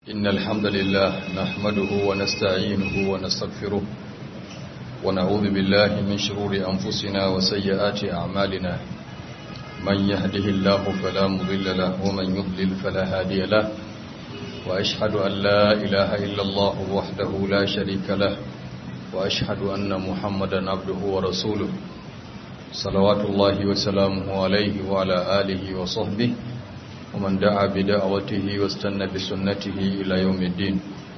إن الحمد لله نحمده ونستعينه ونستغفره ونعوذ بالله من شرور أنفسنا وسيئات أعمالنا من يهده الله فلا مضل له ومن يضلل فلا هادي له وأشهد أن لا إله إلا الله وحده لا شريك له وأشهد أن محمدا عبده ورسوله صلوات الله وسلامه عليه وعلى آله وصحبه ومن دعا بدعوته واستنى بسنته إلى يوم الدين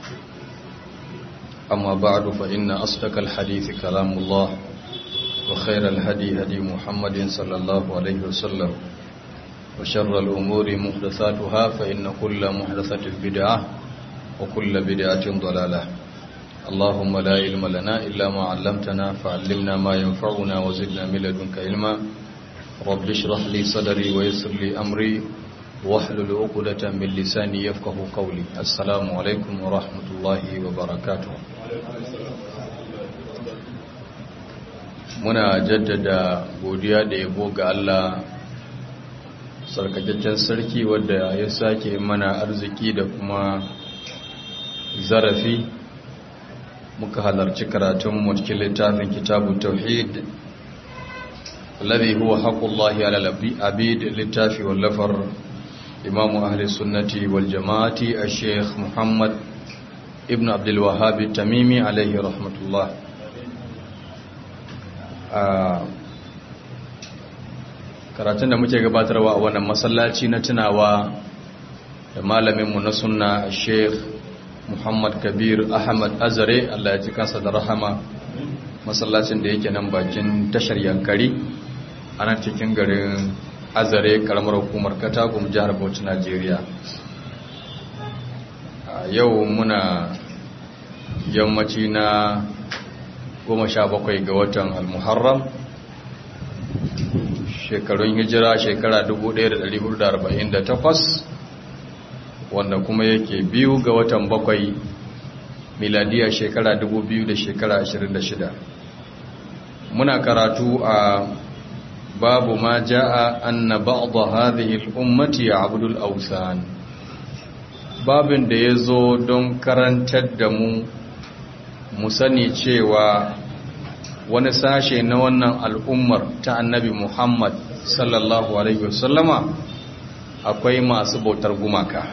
أما بعد فإن أصدق الحديث كلام الله وخير الهدي هدي محمد صلى الله عليه وسلم وشر الأمور محدثاتها فإن كل محدثة بدعة وكل بدعة ضلالة اللهم لا علم لنا إلا ما علمتنا فعلمنا ما ينفعنا وزدنا من لدنك علما رب اشرح لي صدري ويسر لي أمري واحلل عقدة من لساني يفقه قولي السلام عليكم ورحمة الله وبركاته muna jaddada godiya da yabo ga Allah sarkakakken sarki wadda ya sake mana arziki da kuma zarafi muka halarci karatun mu cikin littafin kitabu tauhid alladhi huwa haqqullahi ala al-abid littafi wallafar imamu ahli sunnati wal jama'ati al-sheikh muhammad ibn abdul wahhab tamimi alaihi rahmatullah karatun da muke gabatarwa a wannan masallaci na tunawa da malaminmu na sunna sheikh muhammad kabir ahmad azare allah ya ji kansa da rahama masallacin da yake nan bakin tashar yankari a nan cikin garin azare karamar hukumar katagum jihar bauchi najeriya yau muna yammaci na goma sha bakwai ga watan almuharram shekarun hijira shekara 1448 wanda kuma yake biyu ga watan bakwai miladiya shekara 2000 da shekara 26 muna karatu a babu ma ja'a anna ba'd hadhihi al-ummati ya'budu al-awthan babin da yazo don karantar da mu mu sani cewa wani sashe na wannan al'ummar ta annabi Muhammad sallallahu alaihi wasallama akwai masu bautar gumaka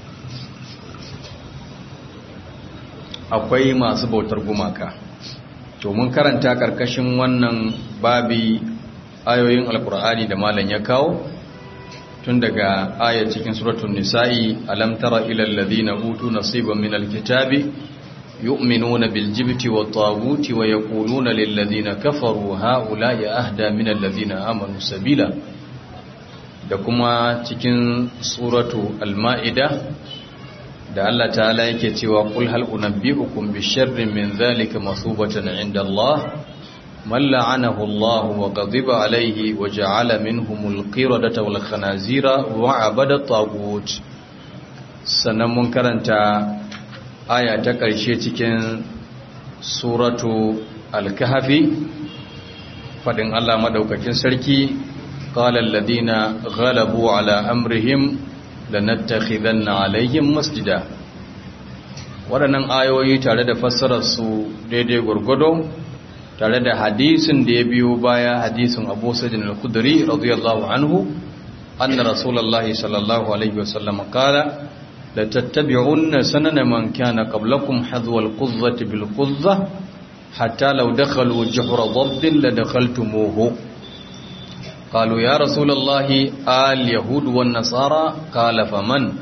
akwai masu bautar gumaka to mun karanta karkashin wannan babi ayoyin alkur'ani da malam ya kawo tun daga ayat cikin suratul nisa'i alam tara ila alladhina utu nasiban min alkitabi yu'minuna bil jibti wat taguti wa yaquluna lil ladina kafaru haula'i ahda min alladhina amanu sabila da kuma cikin suratu al-ma'ida da Allah ta'ala yake cewa qul hal unabbi'ukum bi sharrin min dhalika masubatan 'inda Allah من لعنه الله وغضب عليه وجعل منهم القردة والخنازير وعبد الطاغوت sannan mun karanta aya ta ƙarshe cikin suratu al-kahfi fadin Allah madaukakin sarki qala alladhina ghalabu ala amrihim lanattakhidanna alaihim masjida waɗannan ayoyi tare da fassarar su daidai gurgudo tare da hadisin da ya biyo baya hadisin Abu Sa'id al-Khudri radiyallahu anhu anna Rasulullah sallallahu alaihi wasallam qala la tattabi'unna sanana man kana qablakum hadwa al-quzzati bil quzzah hatta law dakhalu juhra dhabbin la dakhaltumuhu qalu ya Rasulullah al-yahud wan nasara qala faman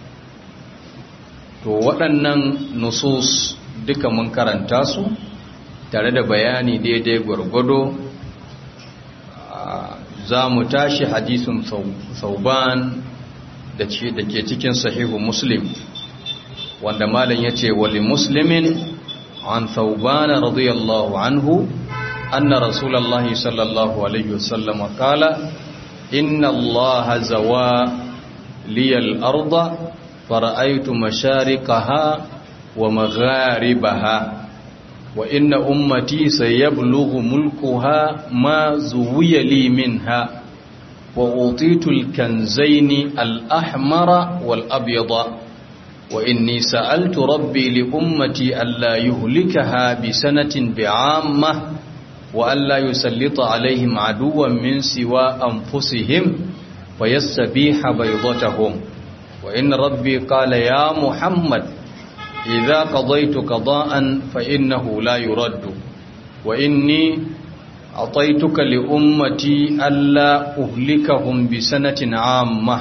to waɗannan nusus duka mun karanta su tare da bayani daidai gwargwado za mu tashi hadisun sauban da ke cikin sahihu muslim wanda malam ya ce wali muslimin an saubana radiyallahu anhu anna rasulallah sallallahu alaihi wasallam kala inna allaha zawa liyal arda fara'aitu masharikaha wa magharibaha وإن أمتي سيبلغ ملكها ما زوي لي منها وأوطيت الكنزين الأحمر والأبيض وإني سألت ربي لأمتي ألا يهلكها بسنة بعامة وألا يسلط عليهم عدوا من سوى أنفسهم فيستبيح بيضتهم وإن ربي قال يا محمد إذا قضيت قضاء فإنه لا يرد وإني أعطيتك لأمتي ألا أهلكهم بسنة عامة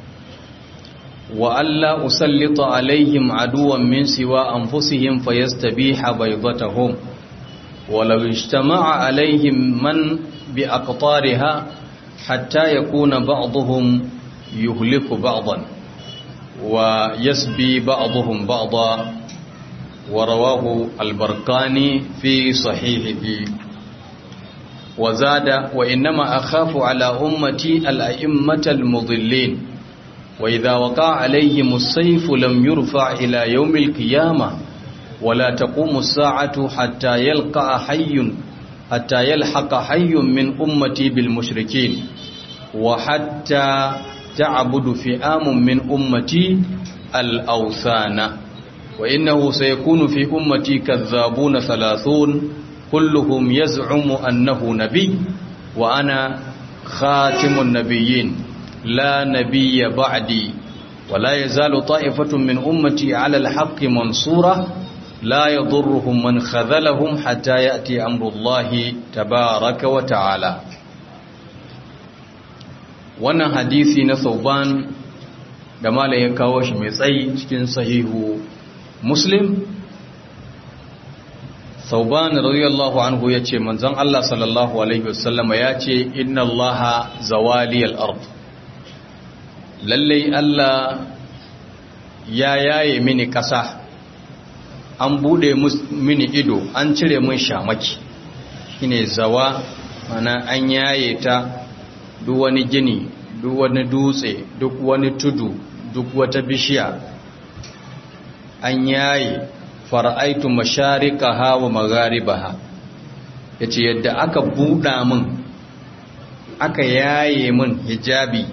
وألا أسلط عليهم عدوا من سوى أنفسهم فيستبيح بيضتهم ولو اجتمع عليهم من بأقطارها حتى يكون بعضهم يهلك بعضا ويسبي بعضهم بعضا ورواه البرقاني في صحيحه وزاد وإنما أخاف على أمتي الأئمة المضلين وإذا وقع عليهم السيف لم يرفع إلى يوم القيامة ولا تقوم الساعة حتى يلقى حي حتى يلحق حي من أمتي بالمشركين وحتى تعبد فئام من أمتي الأوثان وإنه سيكون في أمتي كذابون ثلاثون كلهم يزعم أنه نبي وأنا خاتم النبيين لا نبي بعدي ولا يزال طائفة من أمتي على الحق منصورة لا يضرهم من خذلهم حتى يأتي أمر الله تبارك وتعالى wannan hadisi na sauban da malam ya kawo shi mai tsayi cikin sahihu muslim sauban radiyallahu anhu ya ce manzon Allah sallallahu alaihi wasallama ya ce inna allaha zawaliyal ard lallai Allah ya yaye mini ƙasa an bude mini ido an cire min shamaki shine zawa mana an yaye ta duk wani gini duk wani dutse duk wani tudu duk wata bishiya an yaye fara'aitu masharikaha wa magharibaha yace yadda aka buɗa min aka yaye min hijabi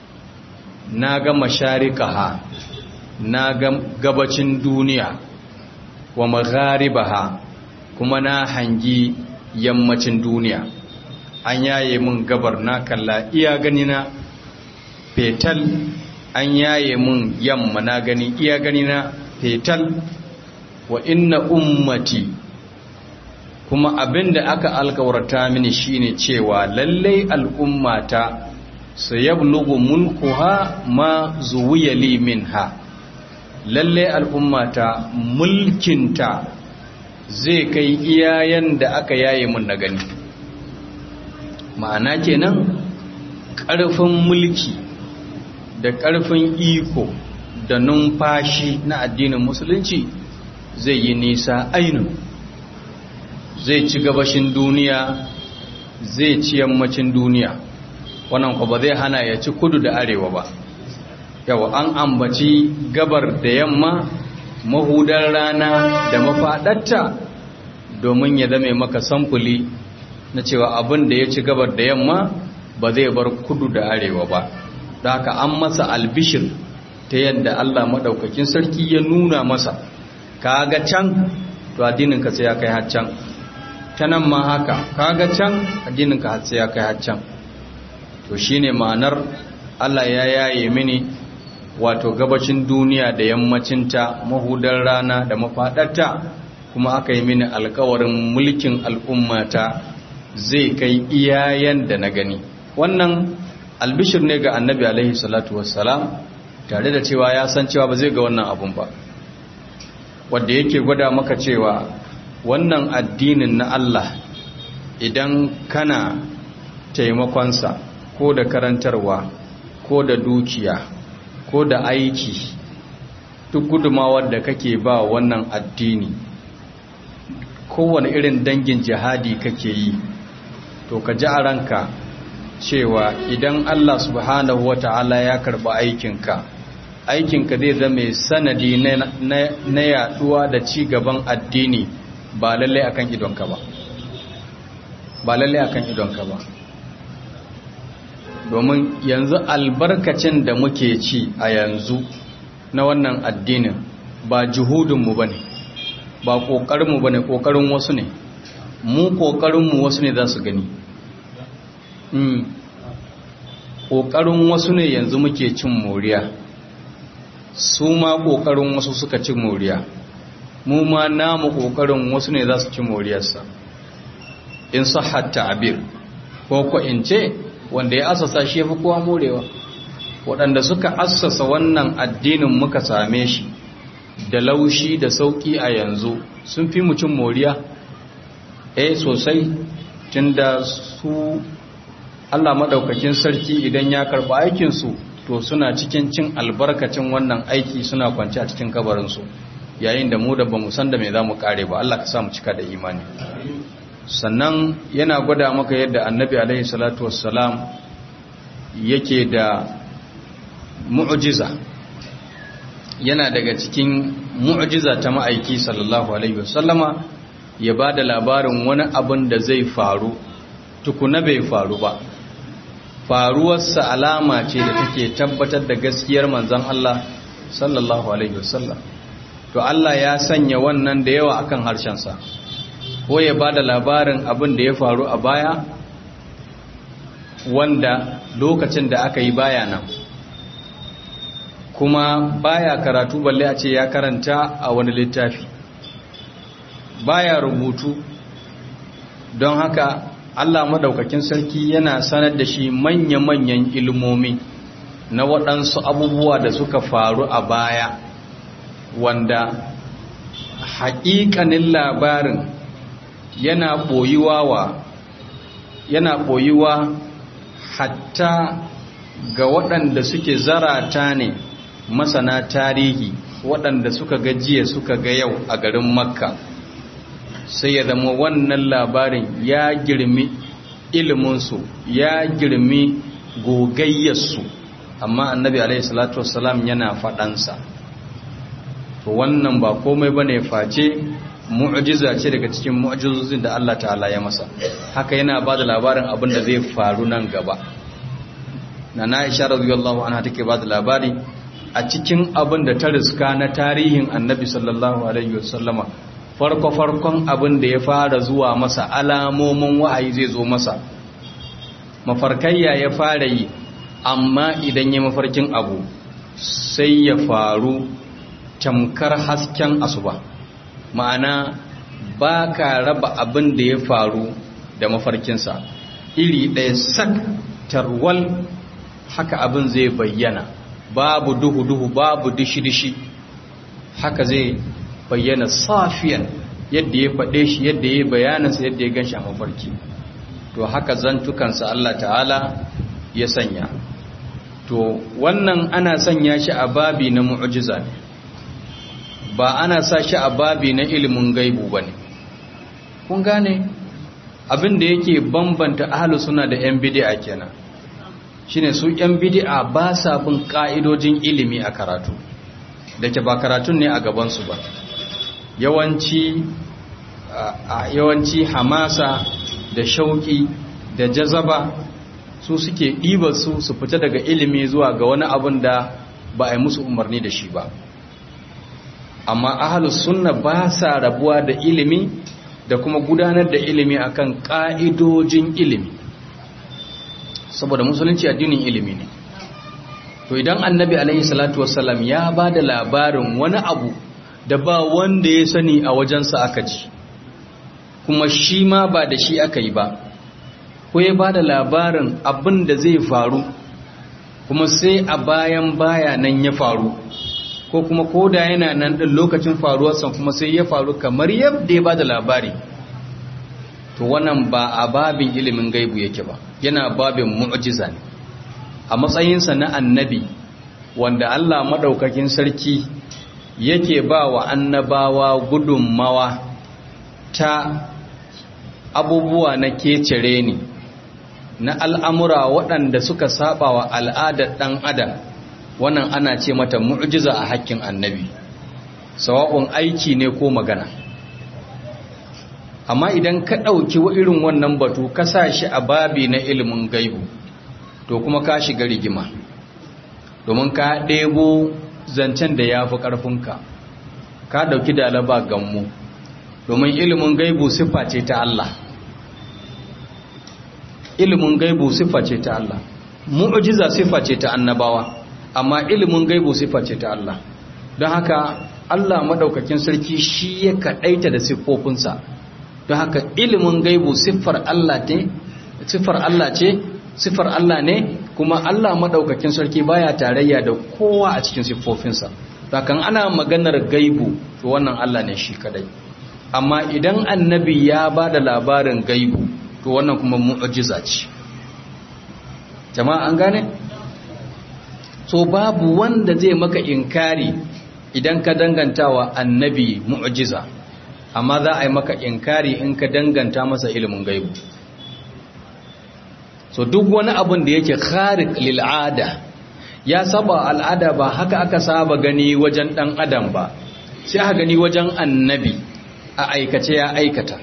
na ga masharikaha na ga gabacin duniya wa magharibaha kuma na hangi yammacin duniya an yaye mun gabar na kalla iya gani na fetal an yaye mun yamma na gani iya gani na fetal wa inna ummati kuma abinda aka alkawarta mini shine cewa lallai al'ummata sayablugu mulkuha ma zuwiya li minha lalle al'ummata mulkinta zai kai iyayen da aka yaye mun na gani ma'ana kenan ƙarfin mulki da ƙarfin iko da numfashi na addinin musulunci zai yi nisa ainihin zai ci gabashin duniya zai ci yammacin duniya wannan kwa ba zai hana ya ci kudu da arewa ba yau an ambaci gabar da yamma mahudar rana da mafaɗatta domin ya zame maka samfuli na cewa abin da ya ci gabar da yamma ba zai bar kudu da arewa ba da haka an masa albishir ta yadda Allah maɗaukakin sarki ya nuna masa kaga can to addininka sai ya kai har can ta nan ma haka kaga can addininka har sai ya kai har can to shine ma'anar Allah ya yaye mini wato gabacin duniya da yammacinta mahudar rana da mafaɗarta kuma aka yi mini alkawarin mulkin al'ummata zai kai iyayen da na gani wannan albishir ne ga annabi alaihi salatu wassalam tare da cewa ya san cewa ba zai ga wannan abun ba wadda yake gwada maka cewa wannan addinin na Allah idan kana taimakonsa ko da karantarwa ko da dukiya ko da aiki duk gudumawar da kake ba wannan addini kowane irin dangin jihadi kake yi to ka ji a ranka cewa idan Allah subhanahu wa ta'ala ya karba aikinka aikinka zai zama sanadi na yaduwa da ci gaban addini ba lalle akan idonka ba ba lalle akan idonka ba domin yanzu albarkacin da muke ci a yanzu na wannan addinin ba juhudinmu ba ne ba ƙoƙarinmu ba ne ƙoƙarin wasu ne mu ƙoƙarinmu wasu ne za su gani ƙoƙarin wasu ne yanzu muke cin moriya su ma ƙoƙarin wasu suka cin moriya mu ma namu ƙoƙarin wasu ne za su ci moriyarsa in sahatta abir ko ko in ce wanda ya asasa shi ya fi kowa morewa waɗanda suka assasa wannan addinin muka same shi da laushi da sauƙi a yanzu sun fi mu cin moriya eh sosai tunda su Allah maɗaukakin sarki idan ya karɓi aikinsu to suna cikin cin albarkacin wannan aiki suna kwanci a cikin kabarinsu yayin da mu da ba mu san da me za mu ƙare ba Allah ka sa mu cika da imani sannan yana gwada maka yadda annabi alaihi salatu wassalam yake da mu'jiza yana daga cikin mu'jiza ta ma'aiki sallallahu alaihi wasallama ya ba da labarin wani abin da zai faru tukuna bai faru ba faruwarsa alama ce da take tabbatar da gaskiyar manzon Allah sallallahu alaihi wasallam to Allah ya sanya wannan da yawa akan harshensa ko ya ba da labarin abin da ya faru a baya wanda lokacin da aka yi baya nan kuma baya karatu balle a ce ya karanta a wani littafi baya rubutu don haka Allah madaukakin sarki yana sanar da shi manya-manyan ilmomi na waɗansu abubuwa da suka faru a baya wanda haƙiƙanin labarin yana ɓoyuwa wa yana ɓoyuwa hatta ga waɗanda suke zarata ne masana tarihi waɗanda suka gajiya suka ga yau a garin makka sai ya zama wannan labarin ya girmi iliminsu ya girmi gogayyarsu amma annabi alaihi salatu wassalam yana faɗansa to wannan ba komai bane face mu'jiza ce daga cikin mu'jizozin da Allah ta'ala ya masa haka yana ba da labarin abin da zai faru nan gaba na na isha radiyallahu anha take ba da labari a cikin abin da ta riska na tarihin annabi sallallahu alaihi wasallama farko farkon abin da ya fara zuwa masa alamomin wa'ayi zai zo masa mafarkayya ya fara yi amma idan ya mafarkin abu sai ya faru tamkar hasken asuba ma'ana ba ka raba abin da ya faru da mafarkinsa iri ɗaya sak tarwal haka abin zai bayyana babu duhu-duhu babu dishi-dishi haka zai bayyana safiyan yadda ya faɗe shi yadda ya bayanansa yadda ya gan shi a mafarki to haka zantukansa Allah ta'ala ya sanya to wannan ana sanya shi a babi na mu'jiza ne ba ana sa shi a babi na ilimin gaibu ba ne kun gane abin da yake bambanta ahalu suna da 'yan bidi'a kenan shine su 'yan bidi'a ba sa bin ka'idojin ilimi a karatu da ke ba karatun ne a gabansu ba yawanci yawanci hamasa da shauki da jazaba su suke ɗiba su su fita daga ilimi zuwa ga wani abin da ba a yi musu umarni da shi ba amma ahalus sunna ba sa rabuwa da ilimi da kuma gudanar da ilimi akan ka'idojin ilimi saboda musulunci addinin ilimi ne to idan annabi alaihi salatu wassalam ya ba da labarin wani abu da ba wanda ya sani a wajensa aka ji kuma shi ma ba da shi aka yi ba ko ya ba da labarin abin da zai faru kuma sai a bayan baya nan ya faru ko kuma koda yana nan ɗin lokacin faruwarsa kuma sai ya faru kamar yadda ya ba da labari to wannan ba a babin ilimin gaibu yake ba yana babin mu'jiza ne a matsayinsa na annabi wanda Allah maɗaukakin sarki yake ba wa annabawa gudunmawa ta abubuwa na kecere ne na al'amura waɗanda suka saba wa al'adar ɗan adam wannan ana ce mata mu'jiza a hakkin annabi sawa'un aiki ne ko magana amma idan ka ɗauki wa irin wannan batu ka sa shi a babi na ilimin gaibu to kuma ka shiga rigima domin ka ɗebo zancen da ya fi ƙarfinka ka dauki dalaba gammu domin ilimin gaibu siffa ce ta Allah ilimin gaibu siffa ce ta Allah mu'jiza siffa ce ta annabawa amma ilimin gaibu siffa ce ta Allah don haka Allah madaukakin sarki shi ya kadaita da siffofinsa don haka ilimin gaibu siffar Allah ce siffar Allah ce siffar Allah ne kuma Allah madaukakin sarki baya tarayya da kowa a cikin siffofinsa kan ana maganar gaibu to wannan Allah ne shi kadai amma idan annabi ya ba da labarin gaibu to wannan kuma mu'jiza ce jama'a an gane so babu wanda zai maka inkari idan ka danganta wa annabi mu'jiza amma za a yi maka inkari in ka danganta masa ilimin gaibu so duk wani abin da yake kharik lil'ada ya saba al'ada ba haka aka saba gani wajen dan adam ba sai aka gani wajen annabi a aikace ya aikata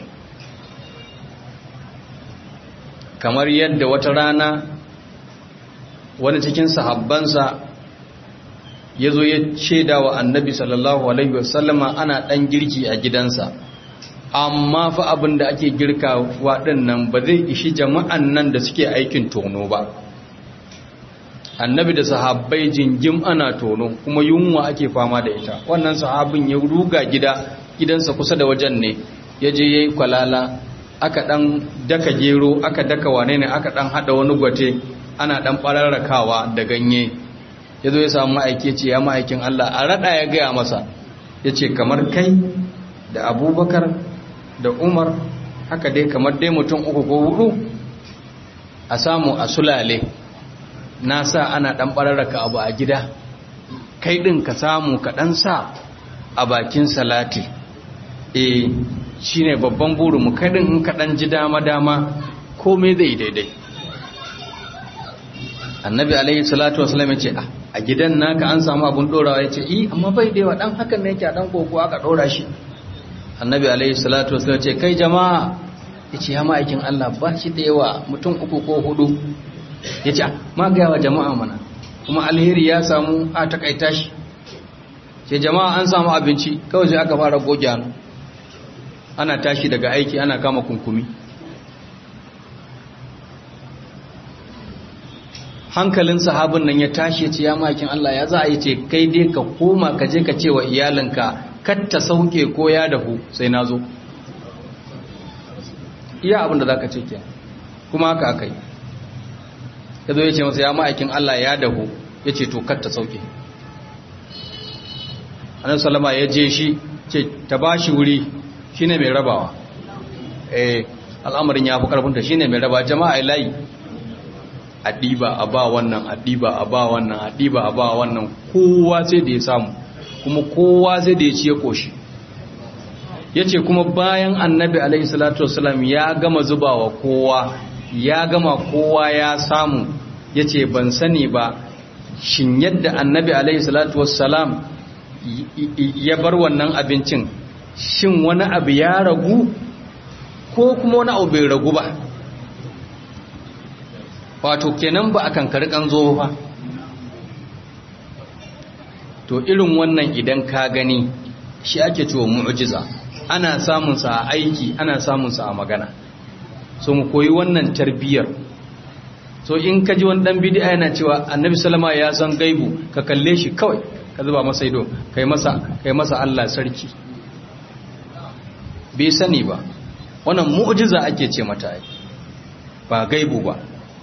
kamar yadda wata rana wani cikin sahabbansa ya zo ya shaida wa annabi sallallahu alaihi wasallama ana ɗan girki a gidansa amma fa abin da ake girka waɗannan ba zai ishi jama'an nan da suke aikin tono ba annabi da sahabbai jingim ana tono kuma yunwa ake fama da ita wannan sahabin ya ruga gida gidansa kusa da wajen ne ya je ya yi kwalala aka ɗan daka gero aka daka wane ne aka ɗan haɗa wani gwate ana ɗan ɓararrakawa da ganye ya zo ya samu ma'aiki ce ya ma'aikin Allah a raɗa ya gaya masa ya ce kamar kai da abubakar da umar haka dai kamar dai mutum uku ko hudu a samu a sulale na sa ana ɗan ɓararraka abu a gida kai ɗin ka samu ka ɗan sa a bakin salati e shi ne babban burinmu kai ɗin in ka ɗan ji dama-dama komai zai daidai annabi alaihi salatu wasalam ya ce a gidan naka an samu abun ɗorawa ya ce i amma bai da yawa ɗan hakan ne yake a ɗan koko aka ɗora shi annabi alaihi salatu wasalam ce kai jama'a ya ce ya ma'aikin Allah ba shi da yawa mutum uku ko hudu ya ce ma gaya wa jama'a mana kuma alheri ya samu a takaita shi ce jama'a an samu abinci kawai sai aka fara goge hannu ana tashi daga aiki ana kama kunkumi hankalin sahabin nan ya tashi ya ce ya ma'aikin Allah ya za a yi ce kai dai ka koma ka je ka ce wa iyalinka katta sauke ko ya dahu sai na zo iya abin da za ka ce ke kuma haka aka yi ya zo ya ce masa ya ma'aikin Allah ya dahu ya ce to katta sauke annabi salama ya je shi ce ta ba shi wuri shi ne mai rabawa eh al'amarin ya fi karfinta shi ne mai raba jama'a layi a ɗiba a ba wannan a ɗiba a ba wannan a ɗiba a ba wannan kowa sai da ya samu kuma kowa sai da ya ci ya koshi ya ce kuma bayan annabi alaihi salatu wasalam ya gama zubawa kowa ya gama kowa ya samu ya ce ban sani ba shin yadda annabi alaihi salatu wasalam ya bar wannan abincin shin wani abu ya ragu ko kuma wani abu bai ragu ba wato kenan ba a kankari zo ba to irin wannan idan ka gani shi ake cewa mu'jiza ana samun sa a aiki ana samun sa a magana so mu koyi wannan tarbiyyar so in ka ji wani dan bid'a yana cewa annabi sallama ya san gaibu ka kalle shi kawai ka zuba masa ido kai masa kai masa Allah sarki bai sani ba wannan mu'jiza ake ce mata ba gaibu ba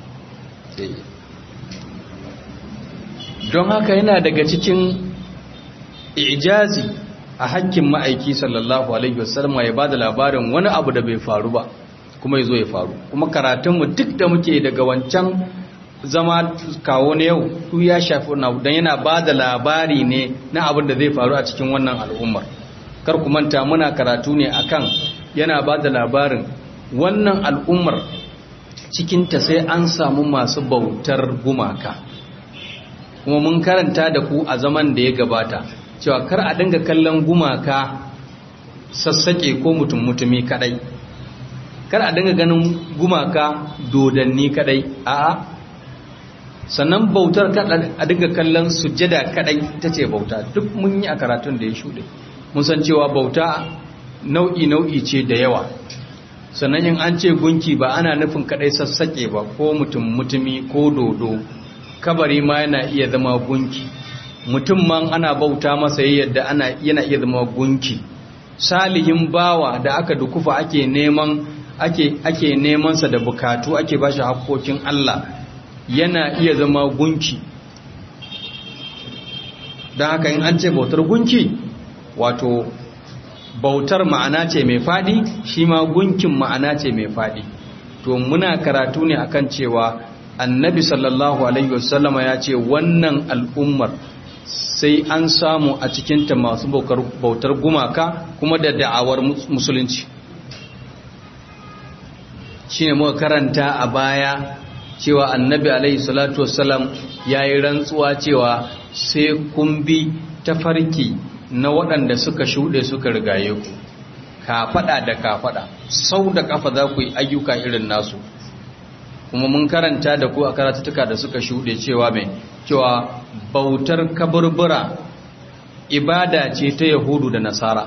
don haka yana daga cikin ijazi a hakkin ma'aiki sallallahu alaihi wasallam ya bada labarin wani abu da bai faru ba kuma ya zo ya faru kuma karatunmu duk da muke daga wancan zama kawo na yau su ya shafi don yana ba da labari ne na abin da zai faru a cikin wannan al'ummar kar ku manta muna karatu ne akan yana ba da labarin wannan al'ummar cikinta sai an samu masu bautar gumaka kuma mun karanta da ku a zaman da ya gabata cewa kar a dinga kallon gumaka sassake ko mutum mutumi kadai kar a dinga ganin gumaka dodanni kadai a'a sannan bautar a dinga kallon sujjada kadai ita ce bauta duk mun yi a karatun da ya shuɗe mun san cewa bauta nau'i nau'i ce da yawa sannan in an ce gunki ba ana nufin kadai sassaƙe ba ko mutum mutumi ko dodo kabari ma yana iya zama gunki mutum man ana bauta masa yadda ana yana iya zama gunki salihin bawa da aka dukufa ake neman ake ake neman sa da bukatu ake bashi hakkokin Allah yana iya zama gunki don haka in an ce bautar gunki wato bautar ma'ana ce mai fadi shi ma gunkin ma'ana ce mai fadi to muna karatu ne akan cewa annabi sallallahu alaihi wasallama ya ce wannan al'ummar sai an samu a cikinta masu bautar gumaka kuma da da'awar musulunci shi ne muka karanta a baya cewa annabi alaihi salatu wasallam ya yi rantsuwa cewa sai kun bi tafarki na waɗanda suka shuɗe suka rigaye ku kafaɗa da kafaɗa sau da kafa za ku yi ayyuka irin nasu kuma mun karanta da ku a karatuka da suka shuɗe cewa mai cewa bautar kaburbura ibada ce ta yahudu da nasara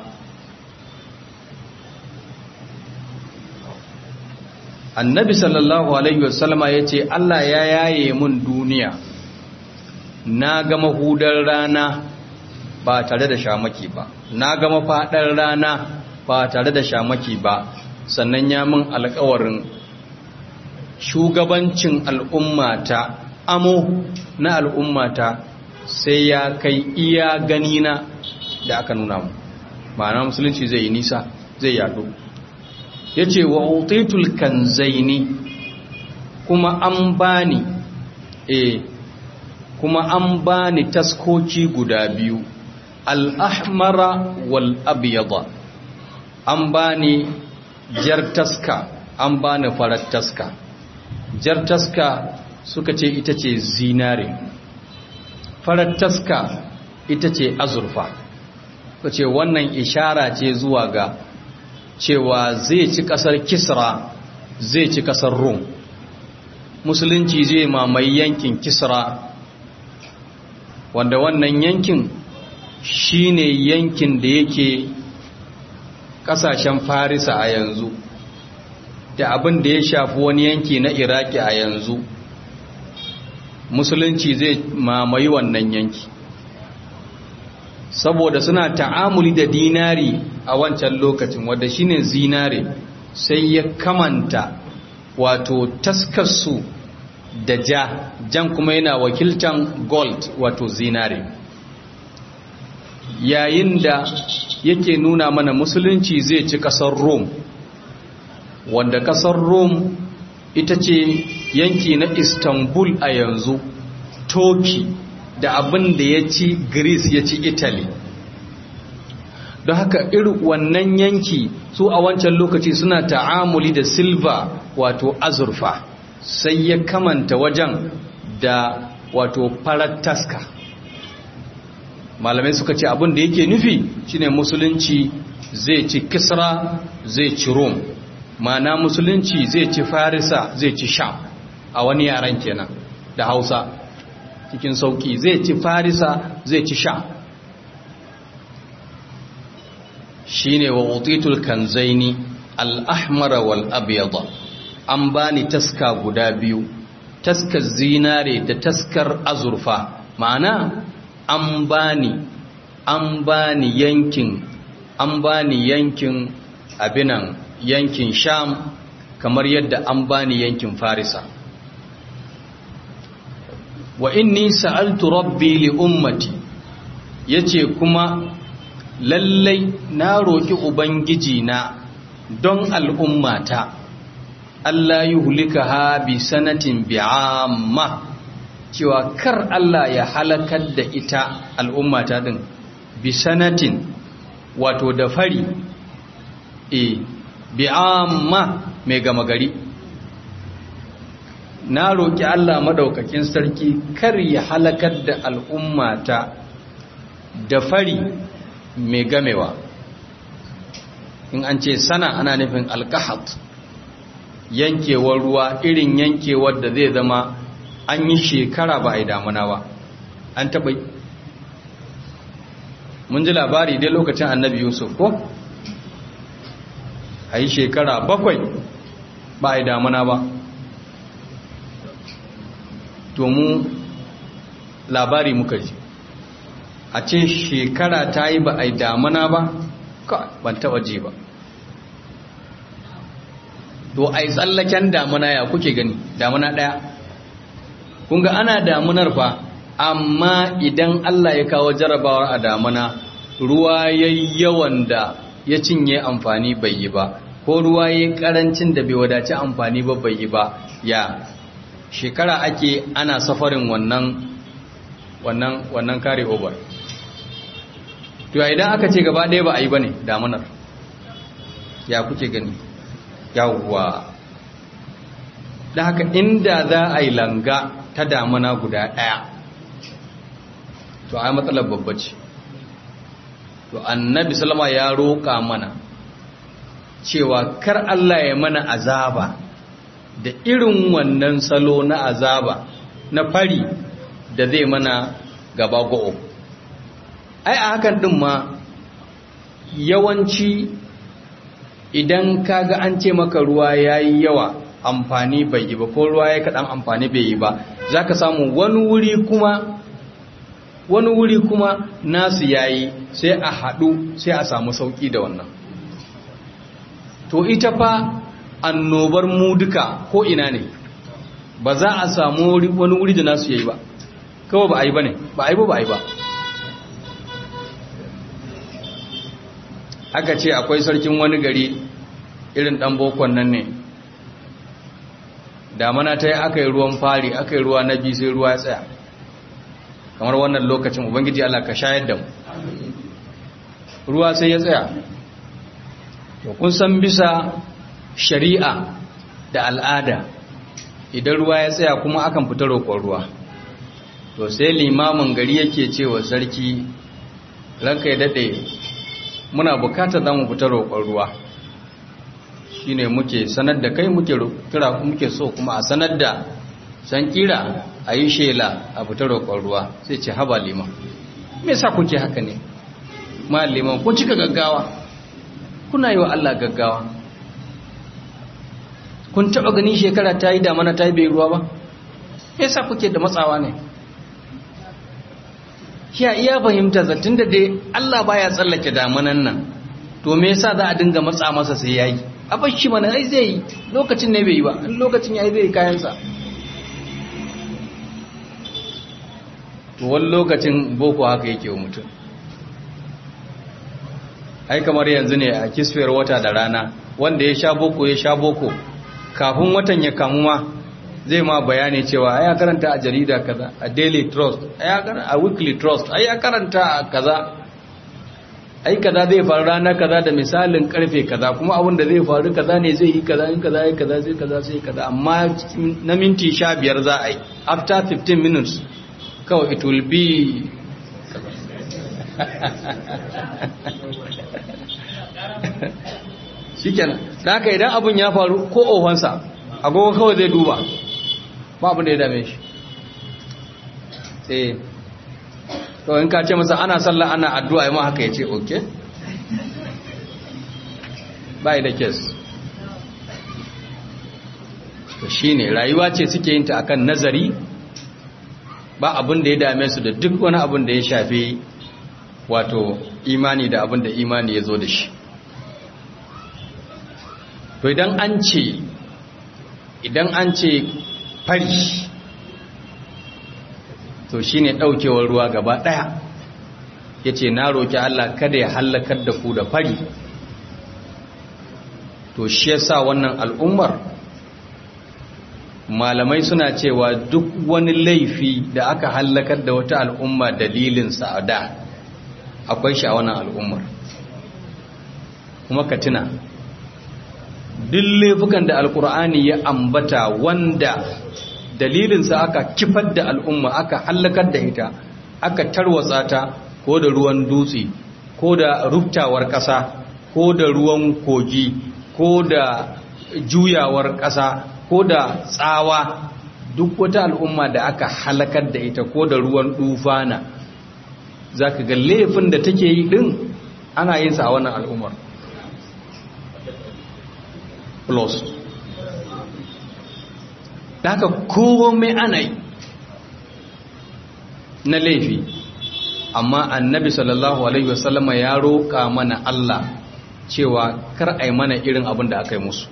annabi sallallahu alaihi wasallama ya ce allah ya yaye mun duniya na ga mahudar rana ba tare da shamaki ba na ga mafaɗar rana ba tare da shamaki ba sannan ya min alkawarin shugabancin al'ummata amo na al'ummata sai ya kai iya ganina da aka nuna mu ma'ana musulunci zai yi nisa zai yadu ya ce wa utaitul kanzaini kuma an bani e kuma an bani taskoki guda biyu al'ahmara wal abiyada an bani jar taska an bani farar taska jar taska suka ce ita ce zinare farar taska ita ce azurfa suka ce wannan ishara ce zuwa ga cewa zai ci kasar kisra zai ci kasar rum musulunci zai mamaye yankin kisra wanda wannan yankin shine yankin da yake kasashen farisa a yanzu da abin da ya shafi wani yanki na iraki a yanzu musulunci zai mamaye wannan yanki saboda suna ta'amuli da dinari a wancan lokacin wadda shine zinare sai ya kamanta wato taskarsu da ja jan kuma yana wakiltan gold wato zinare yayin da yake nuna mana musulunci zai ci kasar rome wanda kasar rome ita ce yanki na istanbul a yanzu turkey da abin da ya ci greece ya ci italy don haka irin wannan yanki su a wancan lokaci suna ta'amuli da silva wato azurfa sai ya kamanta wajen da wato farar taska malamai suka ce abin da yake nufi shine musulunci zai ci kisra zai ci rom mana musulunci zai ci farisa zai ci sham a wani yaran kenan da hausa cikin sauki zai ci farisa zai ci sham shine wa utitul kanzaini al-ahmara wal abyada an bani taska guda biyu taskar zinare da taskar azurfa ma'ana an bani an bani yankin an bani yankin abinan yankin sham kamar yadda an bani yankin farisa wa inni sa'altu rabbi li ummati yace kuma lallai na roki ubangiji na don al'ummata Allah yi hulika ha bi sanatin bi'amma cewa kar Allah ya halakar da ita al'ummata din bi sanatin wato da fari e bi'amma mai gama gari na roƙi Allah maɗaukakin sarki kar ya halakar da al'ummata da fari mai gamewa in an ce sana ana nufin alkahat yankewar ruwa irin yankewar da zai zama an yi shekara ba a yi damuna ba an taɓa mun ji labari dai lokacin annabi yusuf ko a yi shekara bakwai ba a yi damuna ba to mu labari muka ji a ce shekara ta yi ba a yi damuna ba ban taba ji ba to a yi tsallaken damuna ya kuke gani damuna ɗaya kunga ana damunar fa amma idan Allah ya kawo jarabawar a damuna ruwa ya yawan da ya cinye amfani bai yi ba ko ruwa ya karancin da bai wadaci amfani ba bai yi ba ya shekara ake ana safarin wannan wannan wannan kare over to idan aka ce gaba ɗaya ba a yi ba ne damunar ya kuke gani yawwa da haka inda za a yi langa ta damuna guda ɗaya to ai matsalar babba ce to annabi salama ya roƙa mana cewa kar Allah ya mana azaba da irin wannan salo na azaba na fari da zai mana gaba go'o ai a hakan din ma yawanci idan kaga an ce maka ruwa yayi yawa amfani bai yi ba ko ruwa ya kaɗan amfani bai yi ba za ka samu wani wuri kuma wani wuri kuma nasu yayi sai a haɗu sai a samu sauƙi da wannan to ita fa annobar mu duka ko ina ne ba za a samu wani wuri da nasu yayi ba kawai ba a yi ba ne ba a yi ba ba a yi ba aka ce akwai sarkin wani gari irin ɗan bokon nan ne damana ta yi aka yi ruwan fari aka yi ruwa na biyu sai ruwa ya tsaya kamar wannan lokacin ubangiji Allah ka shayar da mu ruwa sai ya tsaya to kun san bisa shari'a da al'ada idan ruwa ya tsaya kuma akan fita roƙon ruwa to sai limamin gari yake cewa sarki ranka ya daɗe muna bukatar za mu fita roƙon ruwa shine muke sanar da kai muke kira muke so kuma a sanar da san kira a yi shela a fita roƙon ruwa sai ce haba liman me yasa kuke haka ne ma liman kun cika gaggawa kuna yi wa Allah gaggawa kun taɓa gani shekara ta yi damana ta yi bai ruwa ba me yasa kuke da matsawa ne ya iya fahimta zattun da dai Allah baya tsallake damanan nan to me yasa za a dinga matsa masa sai yayi a bashi mana ai zai yi lokacin ne bai yi ba in lokacin yayi zai kayansa to wani lokacin boko haka yake wa mutum ai kamar yanzu ne a kisfiyar wata da rana wanda ya sha boko ya sha boko kafin watan ya kamu ma zai ma bayani cewa ai ya karanta a jarida kaza a daily trust ai a weekly trust ai ya karanta a kaza ai kaza zai faru rana kaza da misalin karfe kaza kuma abin da zai faru kaza ne zai yi kaza in kaza yi kaza zai kaza sai kaza amma na minti sha biyar za a yi after 15 minutes kawai it will be shikenan da haka idan abin ya faru ko ofansa agogo kawai zai duba ba abin da ya dame shi eh to in ka ce masa ana sallah ana addu'a yi ma haka ya ce ok bai da kes to shi ne rayuwa ce suke yin ta akan nazari ba abin da ya dame su da duk wani abin da ya shafi wato imani da abin da imani ya zo da shi to idan an ce idan an ce fari to shi ne ɗaukewar ruwa gaba ɗaya ya ce na roƙi Allah kada ya hallakar da ku da fari to shi yasa wannan al'ummar malamai suna cewa duk wani laifi da aka hallakar da wata al'umma dalilin sa'ada akwai shi a wannan al'ummar kuma ka tuna duk laifukan da alkur'ani ya ambata wanda dalilinsa aka kifar da al'umma aka hallakar da ita aka tarwatsa ta ko da ruwan dutse ko da ruftawar ƙasa ko da ruwan kogi ko da juyawar ƙasa ko da tsawa duk wata al'umma da aka halakar da ita ko da ruwan dufana zaka ga laifin da take yi din ana yin sa a wannan al'ummar plus da haka komai ana yi na laifi amma annabi sallallahu alaihi wasallama ya roƙa mana Allah cewa kar a yi mana irin abin da aka yi musu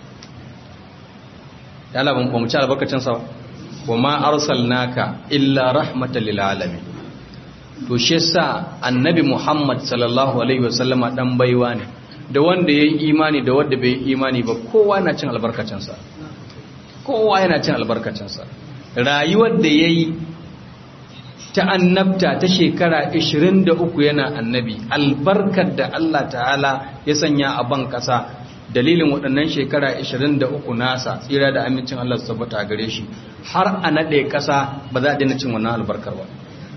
ya laban ba mu ci albarkacin sa wa ma arsalnaka illa rahmatan lil alamin to shi yasa annabi Muhammad sallallahu alaihi wasallama dan baiwa ne da wanda yayi imani da wanda bai imani ba kowa yana cin albarkacin sa kowa yana cin albarkacin sa rayuwar da yayi ta annabta ta shekara 23 yana annabi albarkar da Allah ta'ala ya sanya a ban kasa dalilin waɗannan shekara 23 nasa tsira da amincin Allah su tabbata gare shi har a naɗe ƙasa ba za a daina cin wannan albarkar ba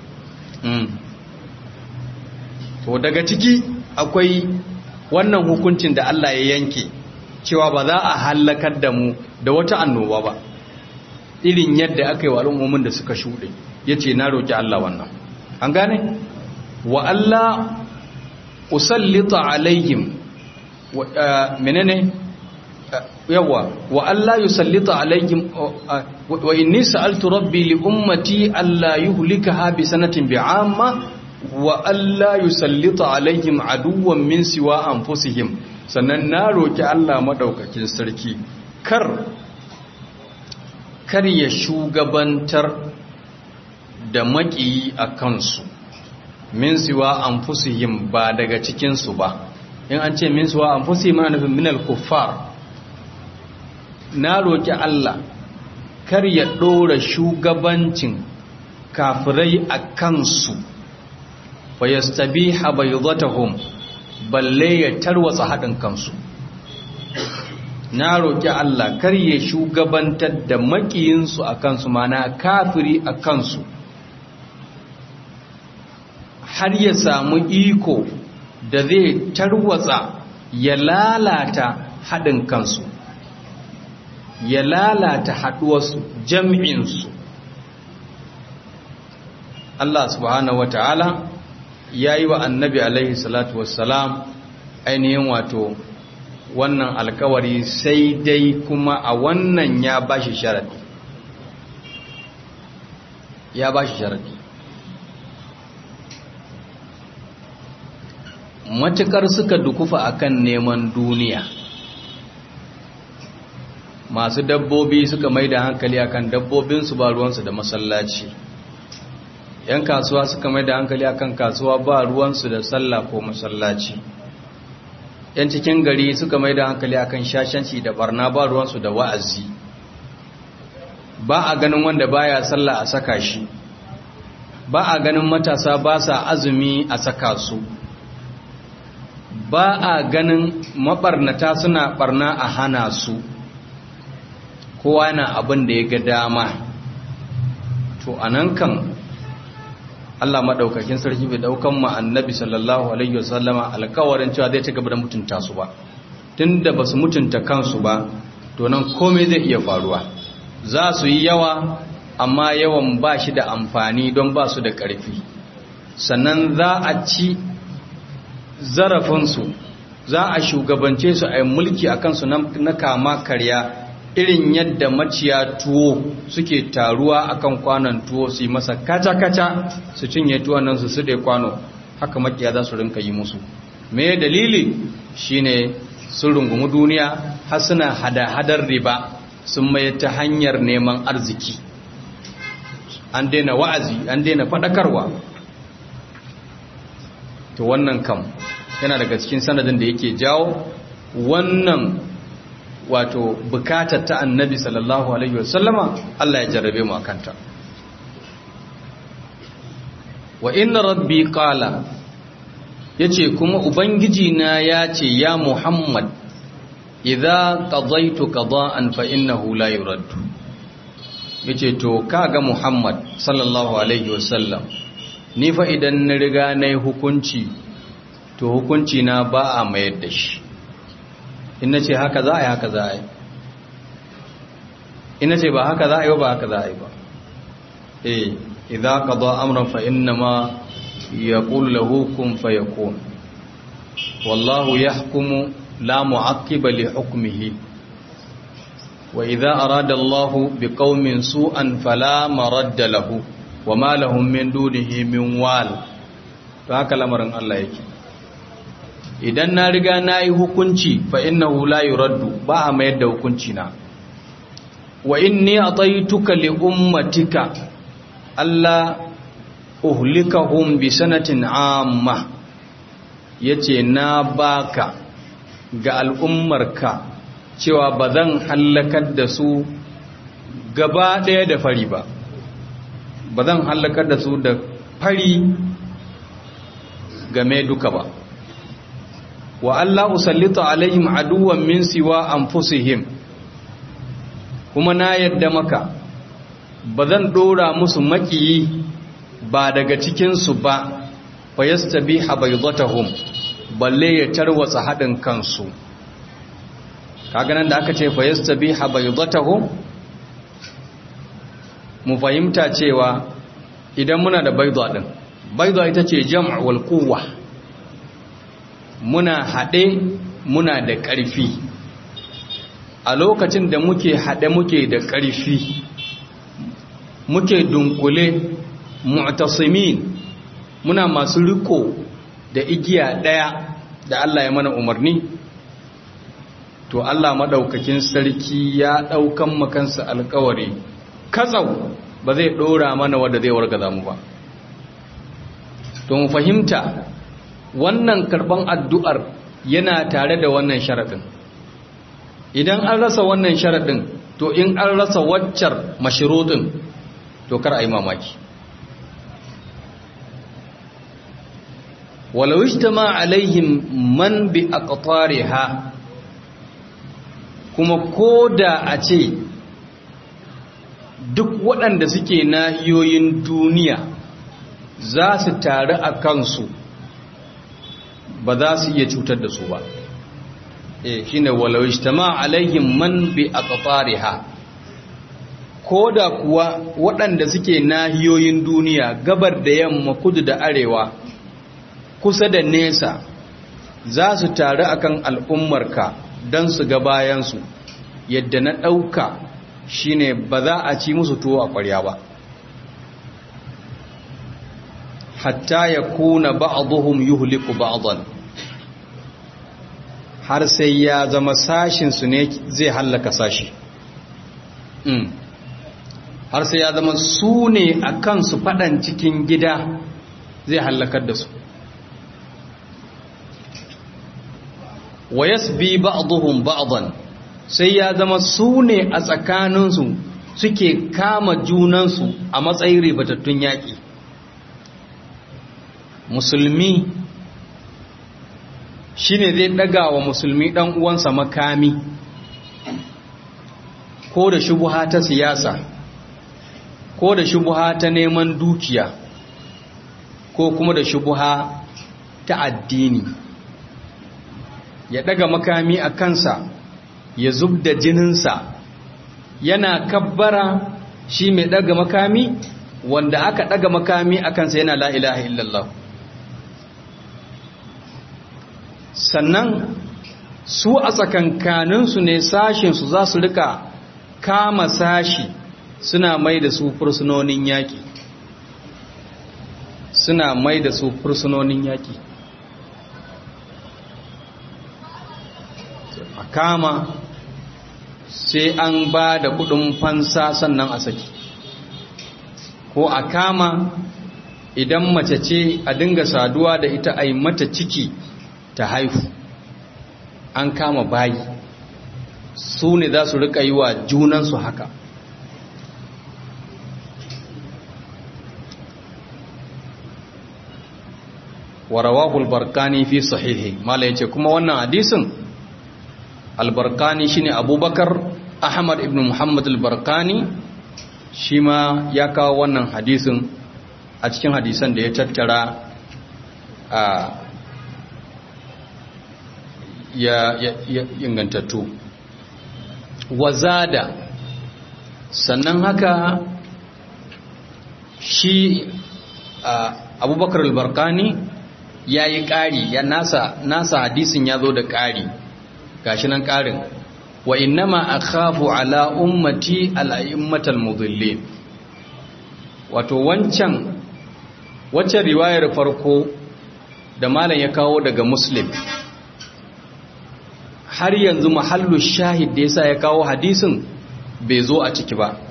to daga ciki akwai wannan hukuncin da Allah ya yanke cewa ba za a hallakar da mu da wata annoba ba irin yadda aka yi wa al'ummomin da suka shuɗe ya ce na roƙi Allah wannan an gane wa Allah usallita alaihim menene yawa wa Allah yusallita alaihim wa inni sa'altu rabbi li ummati alla yuhlikaha bi sanatin bi'amma wa alla yusallita alaihim aduwwan min siwa anfusihim sannan na roki Allah madaukakin sarki kar kar ya shugabantar da maƙiyi a kansu min siwa anfusihim ba daga cikinsu ba in an ce min siwa anfusihim ana nufin minal kuffar na roƙi Allah kar ya ɗora shugabancin kafirai a kansu fa yastabiha baydatuhum balle ya tarwatsa haɗin kansu na roƙi Allah kar ya shugabantar da makiyinsu a kansu mana kafiri a kansu har ya samu iko da zai tarwatsa ya lalata haɗin kansu ya lalata haɗuwarsu jam'insu Allah subhanahu wa ta'ala ya yi wa annabi alaihi salatu wassalam ainihin wato wannan alkawari sai dai kuma a wannan ya ba shi sharadi ya ba shi sharadi matukar suka dukufa akan neman duniya masu dabbobi suka mai da hankali akan dabbobinsu ba ruwansu da masallaci yan kasuwa suka mai da hankali akan kasuwa ba ruwansu da sallah ko masallaci yan cikin gari suka mai da hankali akan shashanci da barna ba ruwansu da wa'azi ba a ganin wanda baya sallah a saka shi ba a ganin matasa ba sa azumi a saka su ba a ganin mabarnata suna barna a hana su kowa yana abin da ya ga dama to anan kan Allah maɗaukakin sarki bai ɗaukan ma annabi sallallahu alaihi wasallama alkawarin cewa zai ci gaba da mutunta su ba tunda ba su mutunta kansu ba to nan komai zai iya faruwa za su yi yawa amma yawan ba shi da amfani don ba su da ƙarfi sannan za a ci zarafinsu za a shugabance su a yi mulki a kansu na kama karya irin yadda maciya tuwo suke taruwa akan kwanon tuwo su yi masa kaca-kaca su cinye tuwon nan su su da kwano haka makiya za su rinka yi musu me dalili shine sun rungumi duniya har suna hada-hadar riba sun mai ta hanyar neman arziki an daina wa'azi an daina faɗakarwa to wannan kam yana daga cikin sanadin da yake jawo wannan wato bukatar ta annabi sallallahu alaihi wasallama Allah ya jarrabe mu akanta wa inna rabbi qala yace kuma ubangiji na yace ya muhammad idza qadaytu qada'an fa innahu la yuraddu yace to kaga muhammad sallallahu alaihi wasallam ni fa idan na riga nayi hukunci to hukunci na ba a mayar da shi in ce haka za a yi haka za a yi in ce ba haka za a yi ba haka za a yi ba eh idza qada amran fa inna ma yaqulu lahu kun fayakun wallahu yahkumu la mu'aqqiba li hukmihi wa idza arada Allahu biqaumin su'an fala maradda lahu wa ma lahum min dunihi min wal to haka lamarin Allah yake idan na riga na yi hukunci fa innahu la yuraddu ba a mayar da hukunci na wa inni ataituka li ummatika alla uhlikahum bi sanatin amma yace na baka ga al'ummarka cewa ba zan hallakar da su gaba ɗaya da fari ba ba zan hallakar da su da fari game duka ba wa Allah usallita alaihim aduwan min siwa anfusihim kuma na yadda maka ba zan dora musu makiyi ba daga cikinsu ba fa yastabiha baydatahum balle ya tarwatsa hadin kansu kaga nan da aka ce fa yastabiha baydatahum mu fahimta cewa idan muna da baydha din baydha ita ce jam' wal quwwa muna haɗe muna da ƙarfi a lokacin da muke haɗe muke da ƙarfi muke dunkule mu'tasimin muna masu riko da igiya ɗaya da Allah ya mana umarni to Allah maɗaukakin sarki ya ɗaukan makansa alkawari katsau ba zai ɗora mana wadda zai wargaza mu ba to mu fahimta wannan karban addu'ar yana tare da wannan sharaɗin idan an rasa wannan sharaɗin to in an rasa waccar mashiruɗin to kar a yi mamaki walau ijtama alaihim man bi aqtariha kuma koda a ce duk waɗanda suke nahiyoyin duniya za su taru a kansu ba za su iya cutar da su ba eh shine walau ijtama alaihim man bi aqtariha koda kuwa waɗanda suke nahiyoyin duniya gabar da yamma kudu da arewa kusa da nesa za su taru akan al'ummarka don su ga bayansu yadda na ɗauka shine ba za a ci musu tuwo a ƙwarya ba hatta ya kuna ba'aduhum yuhliku ba'dan har sai ya zama sashinsu ne zai hallaka sashi har sai ya zama su ne a kansu faɗan cikin gida zai hallakar da su wa yasbi ba'dhum ba'dan sai ya zama su ne a tsakaninsu suke kama junansu a matsayin ribatattun yaƙi musulmi shine zai ɗaga wa musulmi ɗan uwansa makami ko da shubuha ta siyasa ko da shubuha ta neman dukiya ko kuma da shubuha ta addini ya daga makami a kansa ya zub da jininsa yana kabbara shi mai daga makami wanda aka daga makami a kansa yana la ilaha illallah sannan su a tsakankaninsu ne sashinsu za su rika kama sashi suna mai da su fursunonin yaƙi suna mai da su fursunonin yaƙi a kama sai an ba da kudin fansa sannan a saki ko a kama idan mace ce a dinga saduwa da ita a yi mata ciki ta haihu an kama bayi su ne za su rika yi wa junansu haka warawahu albarkani fi sahihi mala yace kuma wannan hadisin albarkani shine abubakar ahmad ibn muhammad albarkani shi ma ya kawo wannan hadisin a cikin hadisan da ya tattara a ya, ya, ya ingantattu wazada sannan haka shi abubakar al-barkani ya yi ƙari ya nasa, nasa hadisin ya zo da ƙari gashi nan ƙarin wa innama akhafu ala ummati al-a'immatal mudhillin wato wancan waccan riwayar farko da malam ya kawo daga muslim har yanzu mahallu shahid da yasa ya kawo hadisin bai zo a ciki ba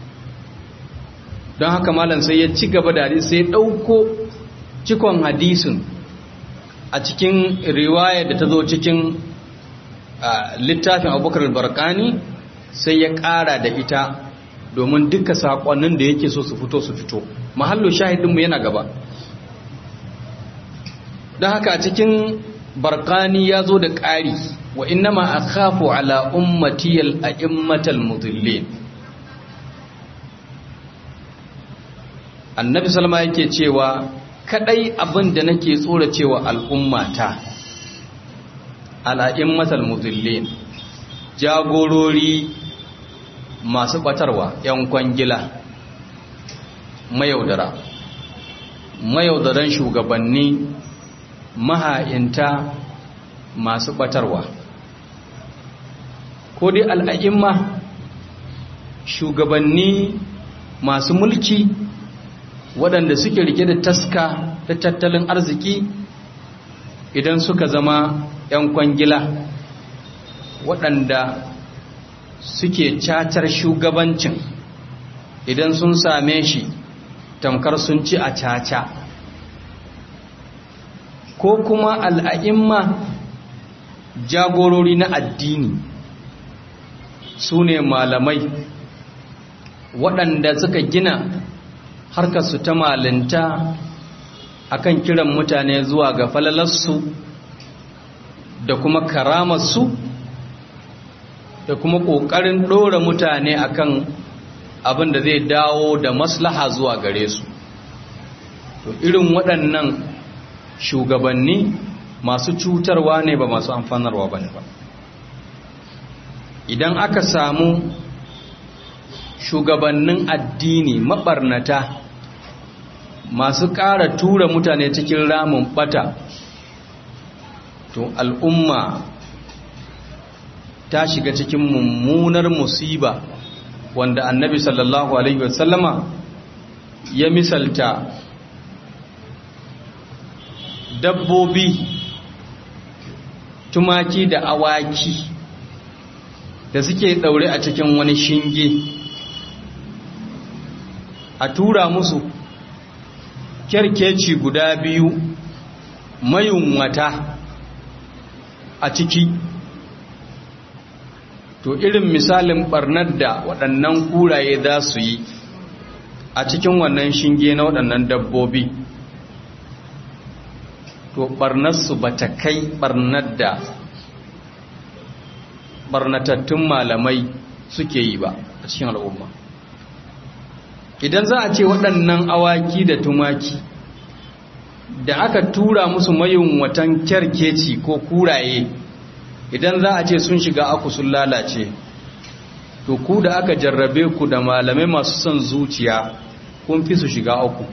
don haka malam sai ya ci gaba da hadisi sai ya ɗauko cikon hadisin a cikin riwaya da ta zo cikin littafin abubakar barkani sai ya ƙara da ita domin duka saƙonnin da yake so su fito su fito mahallu shahidinmu yana gaba don haka a cikin barkani ya zo da ƙari wa innama akhafu ala ummatiyal a'immatal mudillin annabi salma yake cewa kadai abin da nake tsora cewa al'ummata al'a'immatal mudillin jagorori masu batarwa yan kwangila mayaudara mayaudaran shugabanni maha'inta masu batarwa ko dai al'a'imma shugabanni masu mulki waɗanda suke rike da taska da tattalin arziki idan suka zama 'yan kwangila waɗanda suke cacar shugabancin idan sun same shi tamkar sun ci a caca ko kuma al'a'imma jagorori na addini su ne malamai waɗanda suka gina harkarsu ta malinta akan kiran mutane zuwa ga falalarsu da kuma karamarsu da kuma ƙoƙarin ɗora mutane akan abin da zai dawo da maslaha zuwa gare su to irin waɗannan shugabanni masu cutarwa ne ba masu amfanarwa ba ne ba idan aka samu shugabannin addini maɓarnata masu ƙara tura mutane cikin ramin ɓata to al'umma ta shiga cikin mummunar musiba wanda annabi sallallahu alaihi wasallama ya misalta dabbobi tumaki da awaki da suke ɗaure a cikin wani shinge a tura musu kyarkeci guda biyu mayunwata a ciki to irin misalin barnar da waɗannan kuraye za su yi a cikin wannan shinge na waɗannan dabbobi to barnarsu ba ta kai barnar da barnatattun malamai suke yi ba a cikin al'umma idan za a ce waɗannan awaki da tumaki da aka tura musu mayin watan kyarkeci ko kuraye idan za a ce sun shiga aku sun lalace to ku da aka jarrabe ku da malamai masu son zuciya kun fi su shiga aku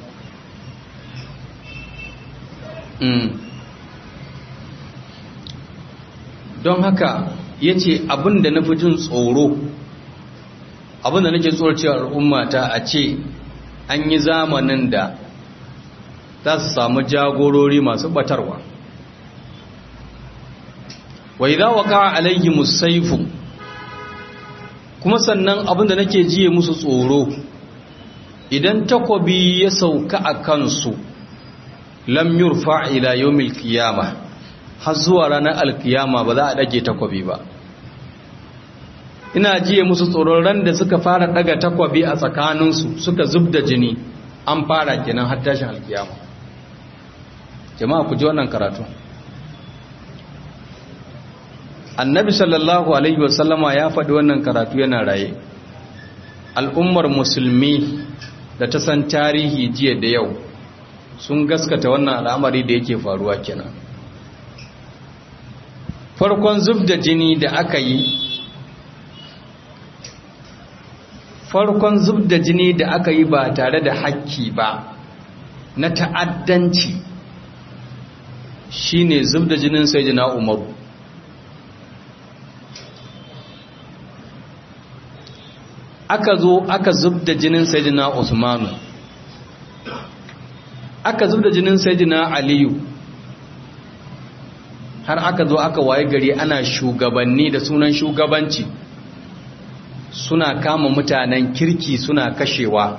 don haka ya ce abinda na fi jin tsoro abinda nake tsoro cewa al'ummata a ce an yi zamanin da za su samu jagorori masu batarwa wai za wa kawo alayhi musaifu kuma sannan abinda nake jiye musu tsoro idan takobi ya sauka a kansu lam yurfa ila yawmil qiyama har zuwa ranar alkiyama ba za a dage takobi ba ina jiye musu tsoron ran da suka fara daga takwabi a tsakaninsu suka zub da jini an fara kenan har tashin alkiyama jama'a ku ji wannan karatu annabi sallallahu alaihi wasallama ya faɗi wannan karatu yana raye al'ummar musulmi da ta san tarihi jiya da yau sun gaskata wannan al'amari da yake faruwa kenan farkon zub da jini da aka yi farkon zub da jini da aka yi ba tare da hakki ba na ta'addanci shine zubda jinin sayyidina umaru aka zo aka zubda jinin sayyidina usmanu aka zubda jinin sayyidina aliyu har aka zo aka waye gari ana shugabanni da sunan shugabanci suna kama mutanen kirki suna kashewa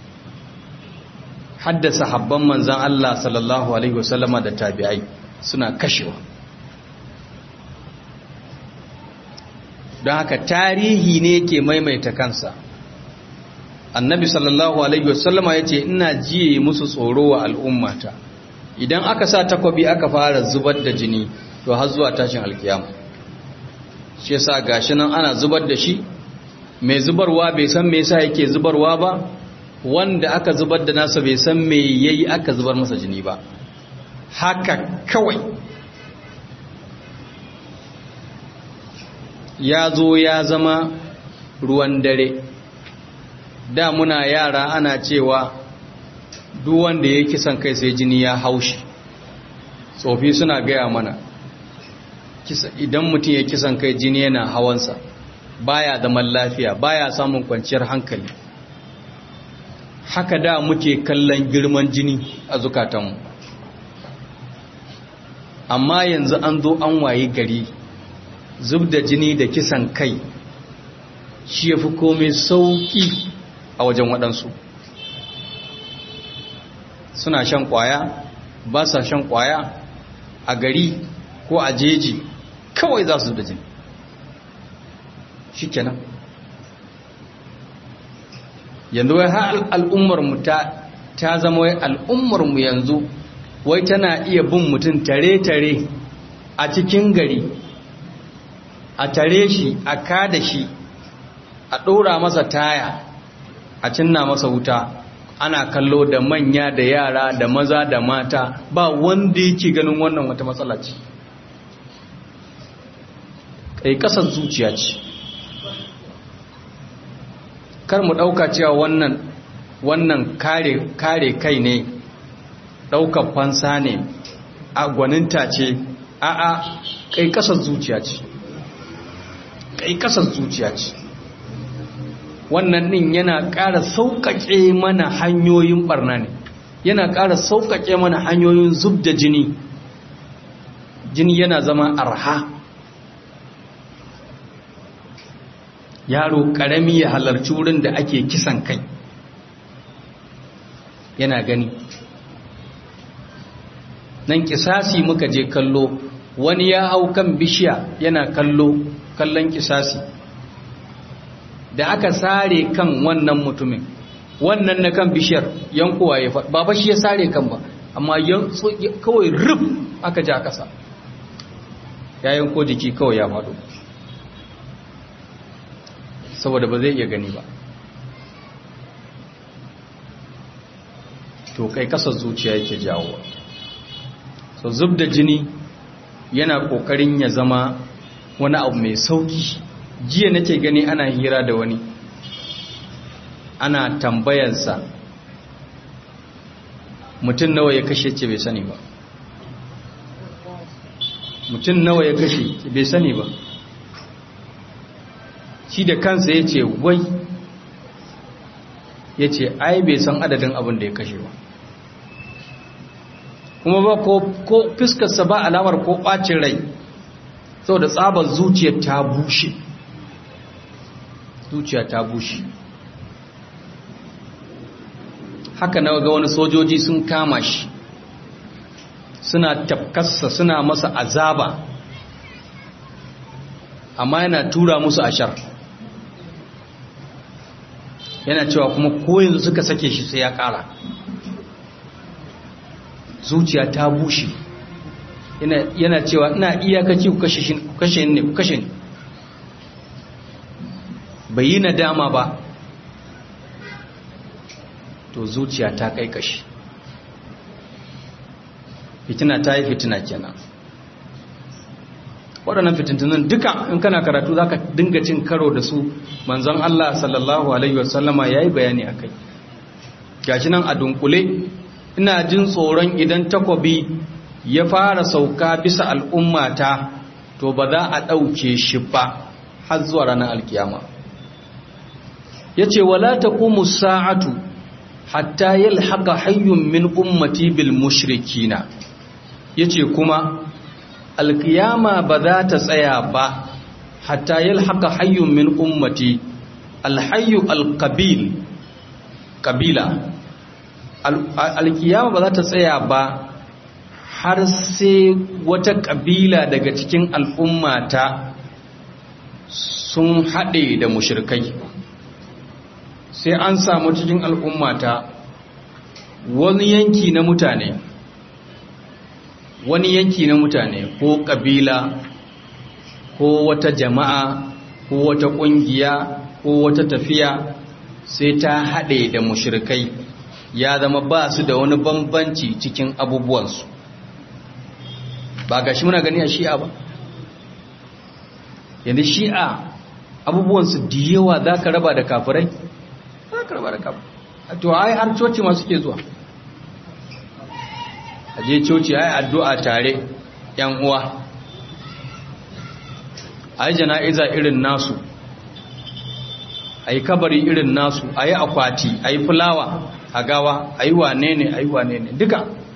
haddasa habban manzan Allah sallallahu alaihi wasallama da tabi'ai suna kashewa don haka tarihi ne ke maimaita kansa annabi sallallahu alaihi wasallama ya ce ina jiye musu tsoro wa al'ummata idan aka sa takwabi aka fara zubar da jini to har zuwa tashin alkiyama shi yasa gashi nan ana zubar da shi mai zubarwa bai san me yasa yake zubarwa ba wanda aka zubar da nasa bai san me yayi aka zubar masa jini ba haka kawai ya zo ya zama ruwan dare da muna yara ana cewa duk wanda ya kisan kai sai jini ya haushi tsofi suna gaya mana idan mutum ya kisan kai jini yana hawansa baya zaman lafiya baya samun kwanciyar hankali haka da muke kallon girman jini a zukatanmu amma yanzu an zo an waye gari zub da jini da kisan kai shi ya fi komai sauƙi a wajen waɗansu suna shan ƙwaya ba sa shan ƙwaya a gari ko a jeji kawai za su da jini shi kenan yanzu wai har al'ummarmu ta ta zama wai al'ummarmu yanzu wai tana iya bin mutum tare-tare a cikin gari a tare shi a kada shi a ɗora masa taya a cinna masa wuta ana kallo da manya da yara da maza da mata ba wanda yake ganin wannan wata matsala ce kai kasar zuciya ce kar mu ɗauka cewa wannan wannan kare kare kai ne ɗaukar fansa ne a gwaninta ce a a kai kasar zuciya ce kai kasar zuciya ce wannan ɗin yana ƙara sauƙaƙe mana hanyoyin ɓarna ne yana ƙara sauƙaƙe mana hanyoyin zub da jini jini yana zama arha yaro ƙarami ya halarci wurin da ake kisan kai yana gani nan kisasi muka je kallo wani ya hau kan bishiya yana kallo kallon kisasi da aka sare kan wannan mutumin wannan na kan bishiyar yankowa ya faɗi ba shi ya sare kan ba amma kawai rub aka ja ƙasa ya yanko jiki kawai ya faɗo saboda ba zai iya gani ba to kai kasar zuciya yake jawowa so zub da jini yana kokarin ya zama wani abu mai sauki jiya nake gani ana hira da wani ana tambayansa mutum nawa ya kashe ce bai sani ba mutum nawa ya kashe ce bai sani ba shi da kansa ya ce wai ya ce ai bai san adadin abin da ya kashe ba kuma ba ko fiskarsa ba alamar ko ɓacin rai sau da tsabar zuciya ta bushe zuciya ta bushe haka na ga wani sojoji sun kama shi suna tafkassa suna masa azaba amma yana tura musu ashar yana cewa kuma ko yanzu suka sake shi sai ya kara zuciya ta bushe yana cewa ina iyakaci ku kashe ne ku kashe ne bai yi nadama ba to zuciya ta kai kashi fitina ta yi fitina kenan waɗannan fitintunan duka in kana karatu za ka dinga cin karo da su manzon Allah sallallahu Alaihi wasallama ya yi bayani a kai gashi nan a dunkule ina jin tsoron idan takobi ya fara sauka bisa al'ummata to ba za a ɗauke shi ba har zuwa ranar alkiyama ya ce wala ta kuma sa'atu hatta yalhaka hayyun min ummati bil mushrikina ya ce kuma alkiyama ba za ta tsaya ba hatta yalhaka hayyun min ummati alhayyu alqabil kabila alkiyama ba za ta tsaya ba har sai wata kabila daga cikin al'ummata sun haɗe da mushirkai sai an samu cikin al'ummata wani yanki na mutane wani yanki na mutane ko kabila ko wata jama'a ko wata ƙungiya ko wata tafiya sai ta haɗe da mushirkai ya zama ba su da wani bambanci cikin abubuwansu ba ga shi muna gani a shi'a ba yanzu shi'a abubuwansu da yawa za ka raba da kafirai za ka raba da kafirai to ai har coci masu ke zuwa a je coci ai addu'a tare yan uwa ai jana'iza irin nasu ai kabari irin nasu ai akwati ai fulawa a gawa ai wane ne ai wane ne duka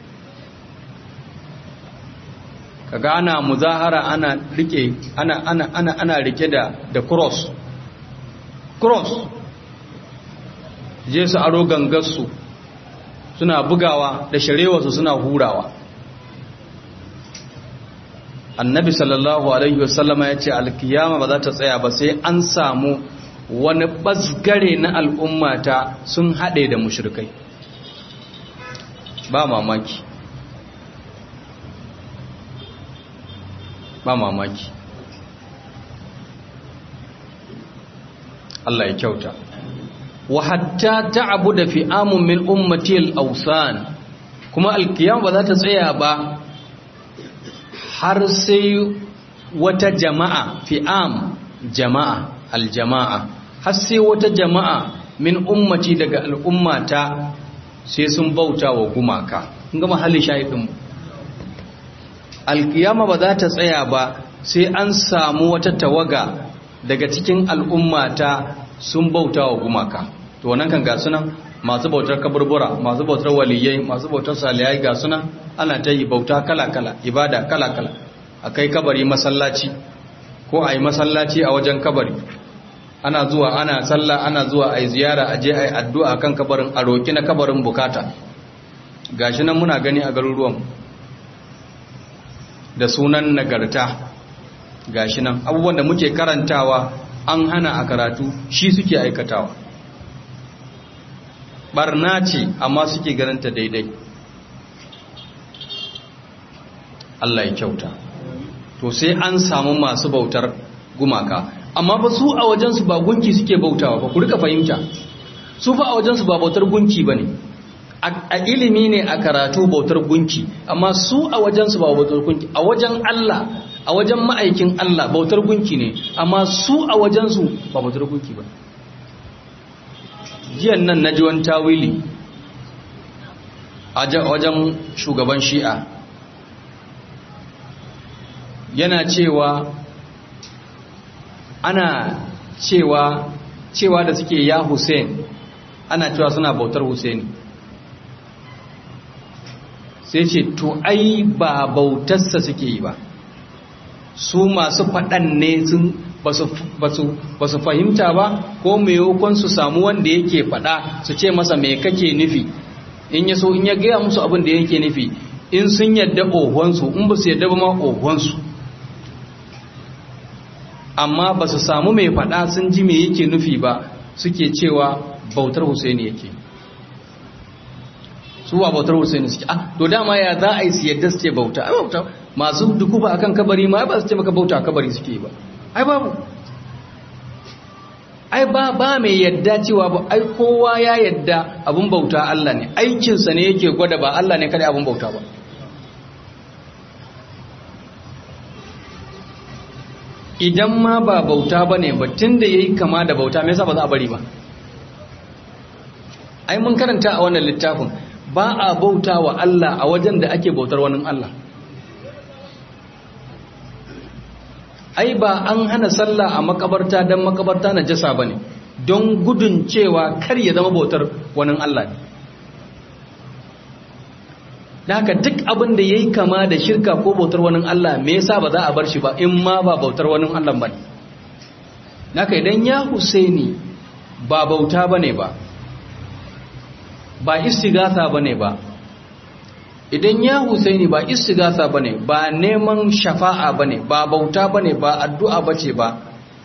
kaga ana muzahara ana rike ana ana ana ana rike da da cross cross je su aro gangarsu suna bugawa da sharewarsu suna hurawa annabi sallallahu alaihi wasallama ya ce alkiyama ba za ta tsaya ba sai an samu wani basgare na al'ummata sun haɗe da mushrikai ba mamaki ba mamaki Allah ya kyauta wa hatta ta'budu fi amun min ummati al-awsan kuma alkiyama ba za ta tsaya ba har sai wata jama'a fi'am jama'a aljama'a har sai wata jama'a min ummati daga al'ummata sai sun bauta wa gumaka kun ga mahallin shahidin alkiyama ba za ta tsaya ba sai an samu wata tawaga daga cikin al'ummata sun bauta wa gumaka to wannan kan ga sunan masu bautar kaburbura masu bautar waliyai masu bautar salihai ga sunan ana ta yi bauta kala-kala ibada kala-kala a kai kabari masallaci ko a yi masallaci a wajen kabari ana zuwa ana sallah ana zuwa a yi ziyara a je a yi addu'a kan kabarin a roƙi na kabarin bukata gashi nan muna gani a garuruwan da sunan nagarta gashi nan abubuwan da muke karantawa an hana a karatu shi suke aikatawa barna ce amma suke ganinta daidai Allah ya kyauta to sai an samu masu bautar gumaka amma ba su a wajensu ba gunki suke bautawa ba ku rika fahimta su fa a wajensu ba bautar gunki ba ne a ilimi ne a karatu bautar gunki amma su a wajensu ba bautar gunki a wajen Allah a wajen ma'aikin Allah bautar gunki ne amma su a wajensu ba bautar gunki ba jiyan nan na ji wani tawili a wajen shugaban shi'a yana cewa ana cewa cewa da suke ya Hussein ana cewa suna bautar Hussein sai ce to ai ba bautarsa suke yi ba su masu faɗan ne sun ba su fahimta ba ko maimakon su samu wanda yake faɗa su ce masa mai kake nufi in ya so in ya gaya musu abin da yake nufi in sun yadda ohonsu in ba su yadda ba ma ohonsu amma ba su samu mai faɗa sun ji mai yake nufi ba suke cewa bautar Husaini yake su ba bautar Husaini suke ah to dama ya za a yi su yadda su ce bauta ai bauta masu dukuba akan kabari ma ba su ce maka bauta kabari suke ba ai babu ai ba ba mai yadda cewa ba ai kowa ya yadda abun bauta Allah ne aikinsa ne yake gwada ba Allah ne kada abun bauta ba idan ma ba bauta ba ne ba tun da ya yi kama da bauta mai ba za a bari ba ai mun karanta a wannan littafin ba a bauta wa Allah a wajen da ake bautar wani Allah ai ba an hana sallah a makabarta don makabarta na jasa ba ne don gudun cewa kar ya zama bautar wani Allah ne da haka duk abin da ya yi kama da shirka ko bautar wani Allah me yasa ba za a bar shi ba in ma ba bautar wani Allah ba ne naka idan ya husaini ba bauta ba ne ba ba istighatha ba ne ba idan ya husaini ba istighatha ba ne ba neman shafa'a ba ne ba bauta ba ne ba addu'a ba ce ba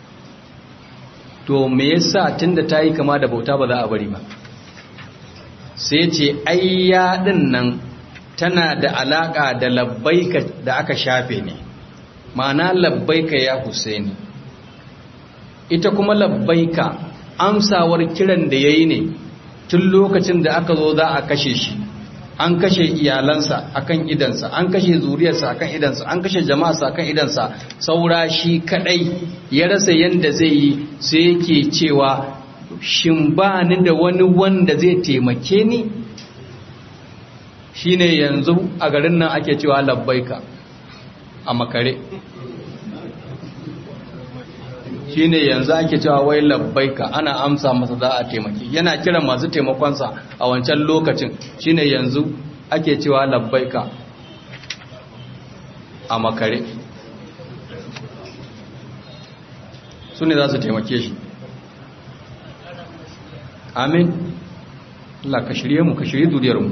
to me yasa tunda ta yi kama da bauta ba za a bari ba sai ce ayya din nan tana da alaka da labbaika da aka shafe ne ma'ana labbaika ya husaini ita kuma labbaika amsawar kiran da yayi ne tun lokacin da aka zo za a kashe shi an kashe iyalansa akan idansa an kashe zuriyarsa akan idansa an kashe jama'arsa akan idansa saura shi kadai ya rasa yanda zai yi sai yake cewa shin ba ni da wani wanda zai taimake ni shine yanzu a garin nan ake cewa labbaika a makare shine yanzu ake cewa wai labbaika ana amsa masa za a taimaki yana kiran masu taimakonsa a wancan lokacin shine yanzu ake cewa labbaika a makare su ne za su taimake shi amin Allah ka shirye mu ka shirye duniyarmu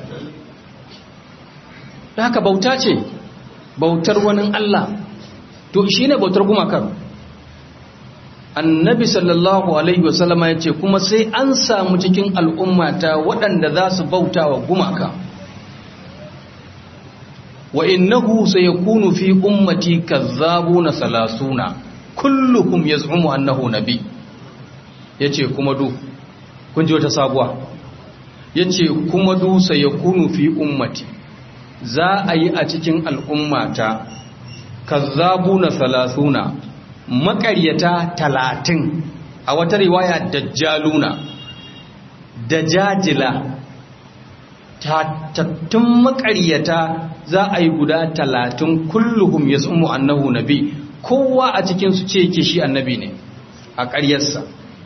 da haka bauta ce bautar wani Allah to shi ne bautar gumakar annabi sallallahu alaihi wasallama ya ce kuma sai an samu cikin al'ummata waɗanda za su bauta wa gumaka wa innahu sayakunu fi ummati kazzabuna salasuna kulluhum yaz'umu annahu nabi yace kuma du kun ji wata sabuwa yace kuma du sayakunu fi ummati za a yi a cikin al'ummata kazzabuna salasuna maƙaryata talatin a wata riwaya dajjaluna dajajila tattun maƙaryata za a yi guda talatin kulluhum ya tsumu annahu nabi kowa a cikinsu ce ke shi annabi ne a ƙaryarsa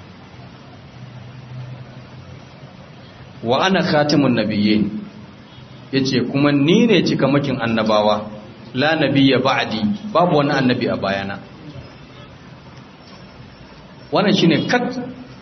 wa ana khatimun nabiyye ya ce kuma ni ne cikamakin annabawa la nabiyya ba'di babu wani annabi a bayana wannan shine kat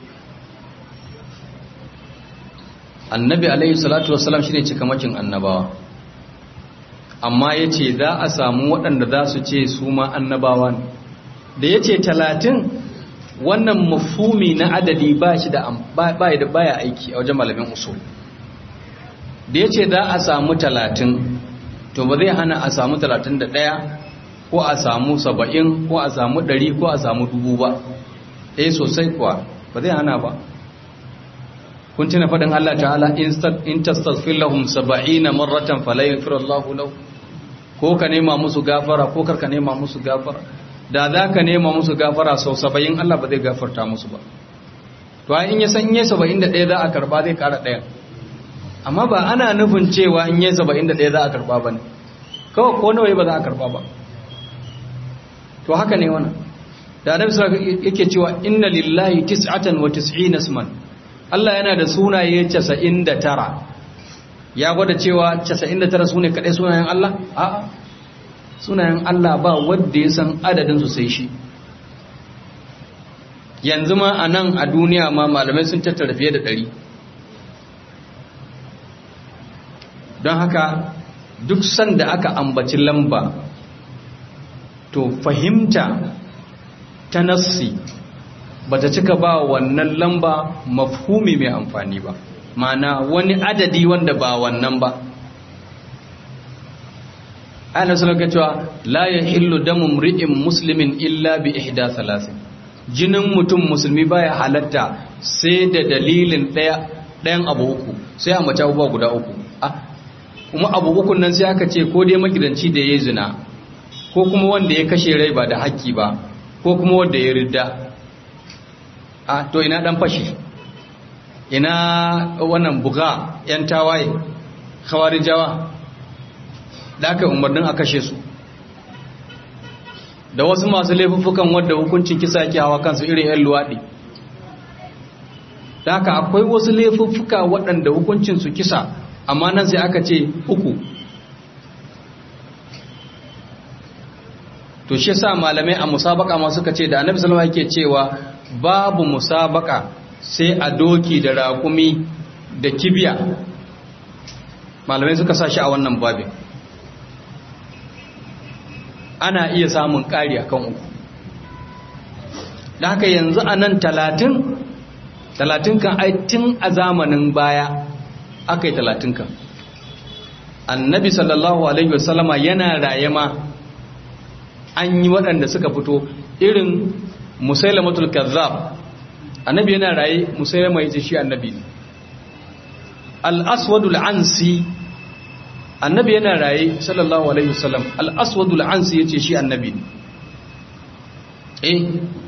annabi alaihi salatu wassalam shine cikamakin annabawa amma yace za a samu waɗanda za su ce su ma annabawa ne da yace talatin wannan mafhumi na adadi ba shi da baya da baya aiki a wajen malamin usul da yace za a samu talatin to ba zai hana a samu talatin da ɗaya ko a samu saba'in ko a samu ɗari ko a samu dubu ba eh sosai kuwa ba zai hana ba kun tuna faɗin Allah ta'ala in tastaghfir lahum 70 marratan fala yaghfiru Allahu lahu ko ka nema musu gafara ko kar ka nema musu gafara da za ka nema musu gafara sau 70 Allah ba zai gafarta musu ba to ai in ya san yayi 71 za a karba zai kara ɗaya amma ba ana nufin cewa in yayi 71 za a karba bane kawai ko nawa ba za a karba ba to haka ne wannan da annabi sallallahu yake cewa inna lillahi tis'atan wa tis'ina isman Allah yana da sunaye 99 ya gwada cewa 99 sune kadai sunayen Allah a'a sunayen Allah ba wanda ya san adadin su sai shi yanzu ma a nan a duniya ma malamai sun tattara fiye da 100 don haka duk sanda aka ambaci lamba to fahimta ta nassi ba ta cika ba wannan lamba mafhumi mai amfani ba mana wani adadi wanda ba wannan ba ana sanar cewa la ya hillu damu mri'in muslimin illa bi ihda salasin jinin mutum musulmi baya halatta sai da dalilin ɗayan abu uku sai a mace abubuwa guda uku kuma abu ukun nan sai aka ce ko dai magidanci da ya zina ko kuma wanda ya kashe rai ba da haƙƙi ba ko kuma wanda ya ridda a to ina dan fashi ina wannan buga yan tawaye khawarijawa da aka umarnin a kashe su da wasu masu laifuffukan wadda hukuncin kisa yake hawa kansu irin 'yan luwaɗi da haka akwai wasu laifuffuka waɗanda hukuncin su kisa amma nan sai aka ce uku to shi sa malamai a musabaka ma suka ce da annabi sallallahu alaihi yake cewa babu musabaka sai a doki da raƙumi da kibiya malamai suka sa shi a wannan babin ana iya samun ƙari akan uku da haka yanzu a nan talatin talatin kan aitin a zamanin baya aka yi talatin kan annabi sallallahu alaihi wasallama yana raye ma an yi waɗanda suka fito irin musailamatul kazzab annabi yana raye musailama yace shi annabi ne al-aswadul ansi annabi yana raye sallallahu alaihi wasallam al-aswadul ansi yace shi annabi ne eh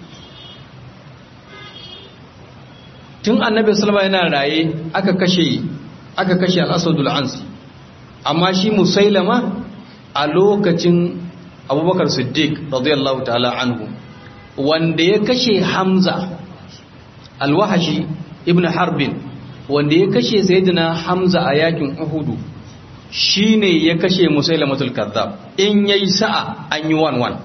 tun annabi sallama yana raye aka kashe aka kashe al-aswadul ansi amma shi musailama a lokacin abubakar siddiq radiyallahu ta'ala anhu wanda ya kashe hamza alwahashi ibn harbin wanda ya kashe sayyidina hamza a yakin uhudu shine ya kashe musailamatul kazzab in yayi sa'a an yi 1-1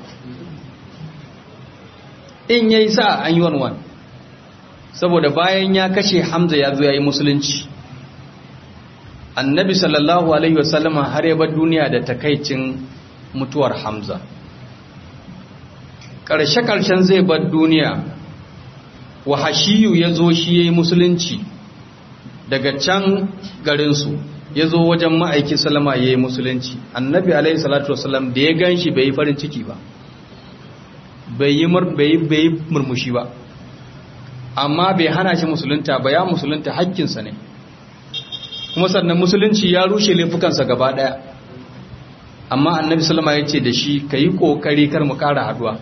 in yayi sa'a an yi 1-1 saboda bayan ya kashe hamza ya zo ya yi musulunci annabi sallallahu alaihi wasallama har ya bar duniya da takaicin mutuwar hamza ƙarshe-ƙarshen zai bar duniya wahashiyu ya zo shi ya yi musulunci daga can garinsu ya zo wajen ma'aikin salama ya yi musulunci annabi alaihi salatu wasalam da ya gan shi bai yi farin ciki ba bai yi murmushi ba amma bai hana shi musulunta ba ya musulunta hakkinsa ne kuma sannan musulunci ya rushe laifukansa gaba daya amma annabi salama ya ce da shi ka yi kokari kar mu kara haduwa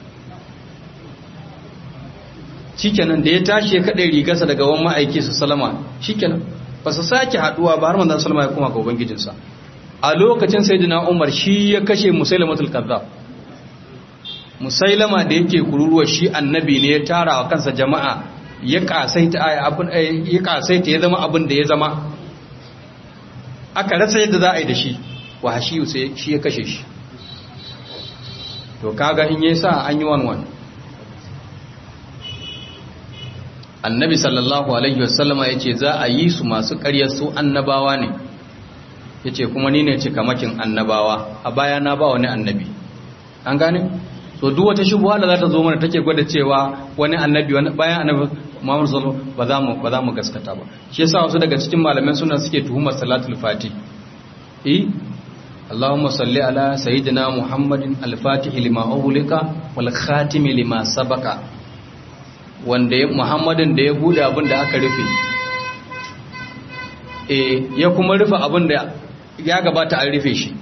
shikenan da ya tashi ya kaɗe rigarsa daga wani ma'aiki su salama shikenan ba su sake haduwa ba har manzan salama ya koma ga ubangijinsa a lokacin sayyidina umar shi ya kashe musailamatul kazzab musailama da yake kururuwa shi annabi ne ya tara wa kansa jama'a ya kasaita ya kasaita ya zama abin da ya zama aka rasa yadda za a yi da shi wahashiyu sai shi ya kashe shi to kaga in yi sa an yi wanwan annabi sallallahu alaihi wasallama ya ce za a yi su masu ƙaryar su annabawa ne ya ce kuma ni ne cikamakin annabawa a baya na ba wani annabi an gane so duk wata shubuwa da za ta zo mana take gwada cewa wani annabi wani bayan annabi Muhammad sallallahu ba za mu ba za mu gaskata ba shi yasa wasu daga cikin malaman suna suke tuhumar salatul fati eh Allahumma salli ala sayyidina Muhammadin al-fatih lima ughliqa wal khatim lima sabaqa wanda Muhammadin da ya bude abin da aka rufe eh ya kuma rufe abin da ya gabata an rufe shi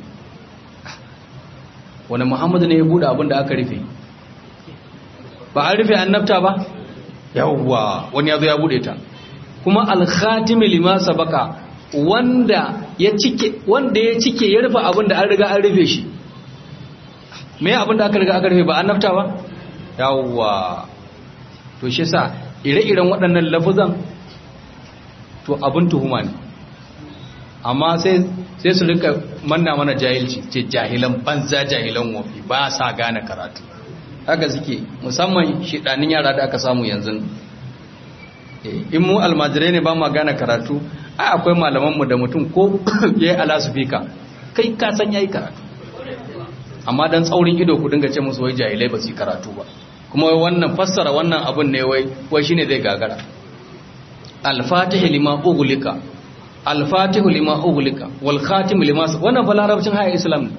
wani muhammadu ne ya bude abin da aka rufe ba an rufe annabta ba yawwa wani ya zo ya bude ta kuma alkhatimi lima sabaka wanda ya cike wanda ya cike ya rufe abin da an riga an rufe shi me abin da aka riga aka rufe ba annabta ba yawwa to shi sa ire-iren waɗannan lafuzan to abin tuhuma ne amma sai sai su rika manna mana jahilci ce jahilan banza jahilan wofi ba sa gane karatu haka suke musamman shidanin yara da aka samu yanzu in mu almajirai ne ba ma gane karatu ai akwai malamanmu da mutum ko ya yi alasufika kai ka san ya yi karatu amma don tsaurin ido ku dinga ce musu wai jahilai ba su yi karatu ba kuma wannan fassara wannan abun ne wai wai shine zai gagara al-fatihi lima ughliqa al-fatihu lima ughliqa wal khatim lima wannan fa larabcin haya islam ne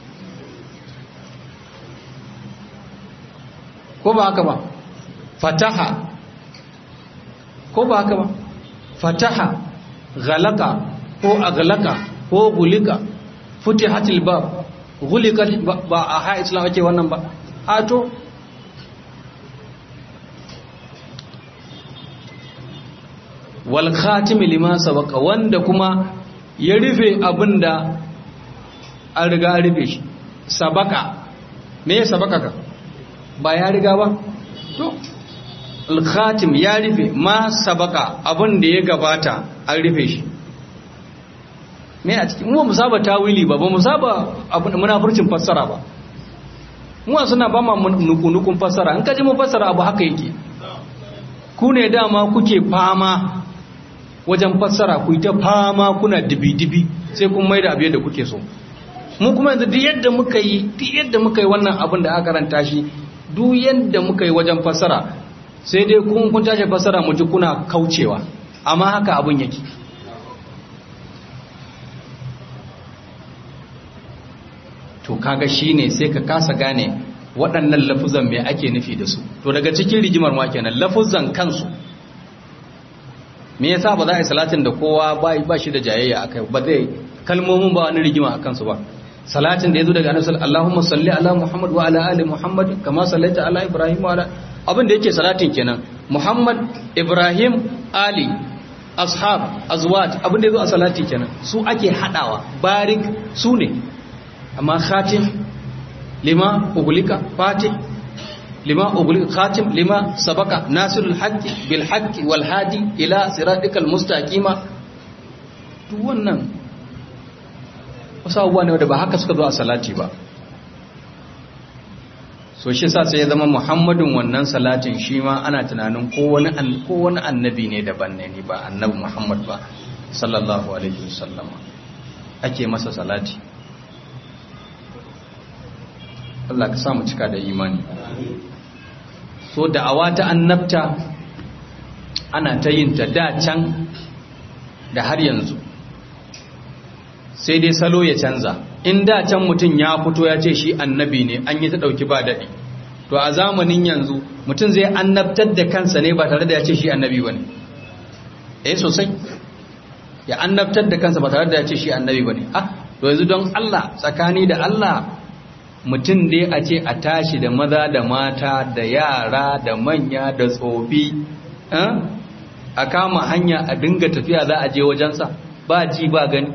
ko ba haka ba fataha ko ba haka ba fataha ghalaka ko aghlaka ko gulika futihatil bab gulika ba a haya islam ake wannan ba a to wal khatim lima sabaqa wanda kuma ya rufe abin da an riga an rufe shi sabaka me ya sabaka ka ba ya riga ba to al-khatim ya rufe ma sabaka abin da ya gabata an rufe shi me a cikin mu saba tawili ba ba mu saba abin munafurcin fassara ba mu suna ba ma nukunukun fassara in kaji mu fassara abu haka yake ku ne dama kuke fama wajen fassara ku ta fama kuna dibi-dibi sai kun mai da abu yadda kuke so mu kuma yanzu duk yadda muka yi duk yadda muka yi wannan abin da aka karanta shi duk yadda muka yi wajen fassara sai dai kun kun tashi fassara mu ji kuna kaucewa amma haka abin yake to kaga shine sai ka kasa gane waɗannan lafuzan me ake nufi da su to daga cikin rigimar ma kenan lafuzan kansu me yasa ba za a yi salatin da kowa ba shi da jayayya akai ba zai kalmomin ba wani rigima a kansu ba salatin da yazo daga annabi Allahumma salli ala Muhammad wa ala ali Muhammad kama sallaita ala Ibrahim wa ala abin da yake salatin kenan Muhammad Ibrahim Ali ashab azwaj abin da yazo a salati kenan su ake hadawa barik su ne amma khatim lima ugulika fatih lima ugulika khatim lima sabaka nasirul haqqi bil haqqi wal hadi ila siratikal mustaqima duk wannan wasu abubuwa ne wanda ba haka suka zo a salati ba so shi sa sai ya zama muhammadin wannan salatin shi ma ana tunanin ko wani annabi ne daban ne ba annabi muhammad ba sallallahu alaihi wasallama ake masa salati Allah ka samu cika da imani so da'awa ta annabta ana ta yin ta da can da har yanzu sai dai salo ya canza in da can mutum ya fito ya ce shi annabi ne an yi ta ɗauki ba daɗi to a zamanin yanzu mutum zai annabtar da kansa ne ba tare da ya ce shi annabi ba ne eh sosai ya annabtar da kansa ba tare da ya ce shi annabi ba ne ah to yanzu don Allah tsakani da Allah mutum dai a ce a tashi da maza da mata da yara da manya da tsofi a kama hanya a dinga tafiya za a je wajensa ba ji ba gani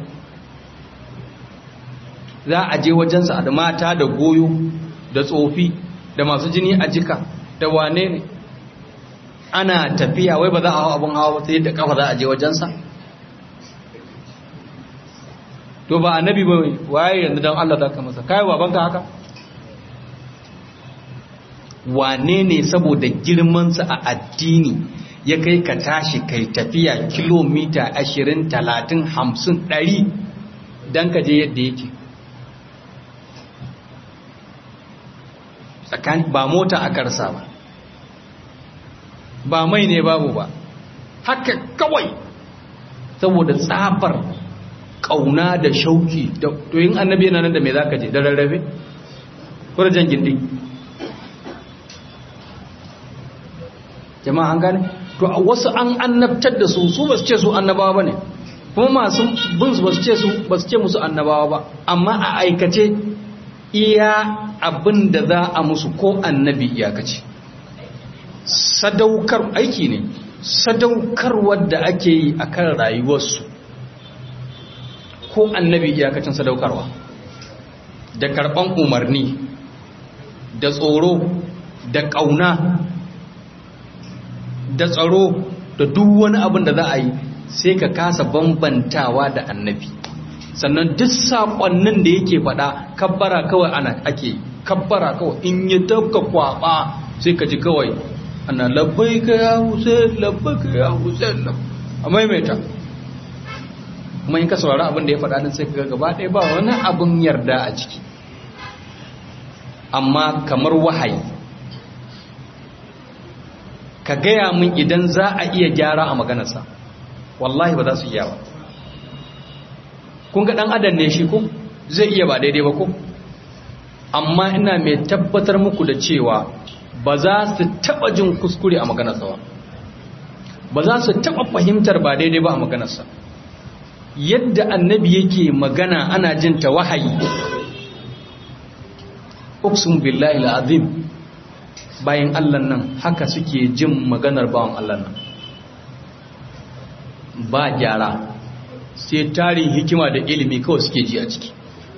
za a je wajensa da mata da goyo da tsofi da masu jini a jika da wane ne ana tafiya wai ba za a hau abin hawa sai da kafa za a je wajensa to ba annabi ba waye yanzu don Allah zaka masa kai babanka haka wane ne saboda girmansa a addini ya kai ka tashi kai tafiya kilomita 20 30 50 100 don ka je yadda yake tsakani ba mota a karsa ba ba mai ne babu ba haka kawai saboda tsabar kauna da shauki to yin annabi yana nan da me zaka je da rarrabe kurjan gindi jama'a an gane to wasu an annabtar da su su basu ce su annabawa bane kuma masu bin su basu ce su basu ce musu annabawa ba amma a aikace iya abin da za a musu ko annabi iyakace sadaukar aiki ne sadaukarwar da ake yi akan rayuwarsu ko annabi iyakacin sadaukarwa da karban umarni da tsoro da ƙauna da tsaro da duk wani abin da za a yi sai ka kasa bambantawa da annabi sannan duk saƙonnin da yake faɗa kabbara kawai ana ake kabbara kawai in yi tafka kwaɓa sai ka ji kawai ana labbai ka ya hussein labbai ka ya hussein a maimaita kuma in ka saurari abin da ya faɗa din sai ka gaba ɗaya ba wani abin yarda a ciki amma kamar wahayi ka gaya min idan za a iya gyara a maganarsa wallahi ba za su iya ba kun ga ɗan adam ne shi ko zai iya ba daidai ba ko amma ina mai tabbatar muku da cewa ba za su taɓa jin kuskure a maganarsa ba ba za su taɓa fahimtar ba daidai ba a maganarsa yadda annabi yake magana ana jin ta wahayi uksum billahi al'azim bayan Allah nan haka suke jin maganar bawan Allah nan ba gyara sai tarin hikima da ilimi kawai suke ji a ciki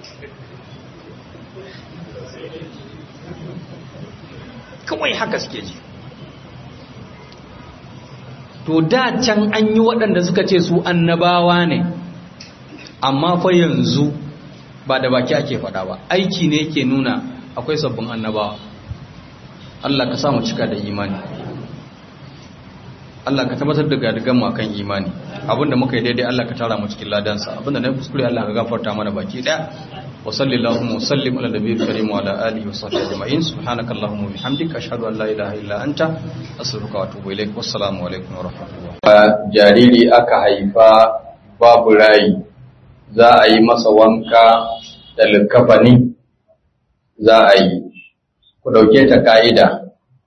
kawai haka suke ji to da can an yi waɗanda suka ce su annabawa ne amma fa yanzu ba da baki ake faɗa ba aiki ne ke nuna akwai sabbin annabawa Allah ka samu cika da imani Allah ka tabbatar da gadigan mu akan imani abinda muka yi daidai Allah ka tara mu cikin ladansa abinda na kuskure Allah ka gafarta mana baki daya wa sallallahu wa sallim ala nabiyil karim wa ala alihi wa sahbihi ajma'in subhanakallahumma wa bihamdika ashhadu an la ilaha illa anta astaghfiruka wa atubu ilaik wassalamu alaikum wa rahmatullah jariri aka haifa babu rai za a yi masa wanka da likafani za a yi ku dauke ta ka'ida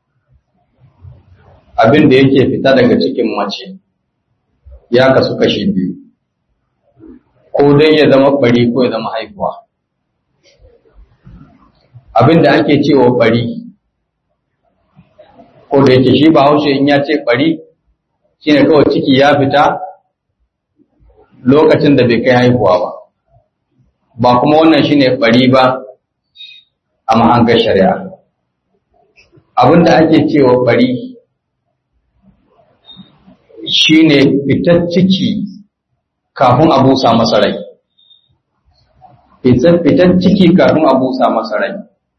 abin da yake fita daga cikin mace ya kasu kashi biyu ko dai ya zama bari ko ya zama haifuwa abin da ake cewa bari ko da yake shi ba haushe in ya ce bari shine kawai ciki ya fita lokacin da bai kai haihuwa ba ba kuma wannan shine bari ba a mahangar shari'a abin da ake cewa bari shine fitar ciki kafin a busa masa rai fitar ciki kafin a busa masa rai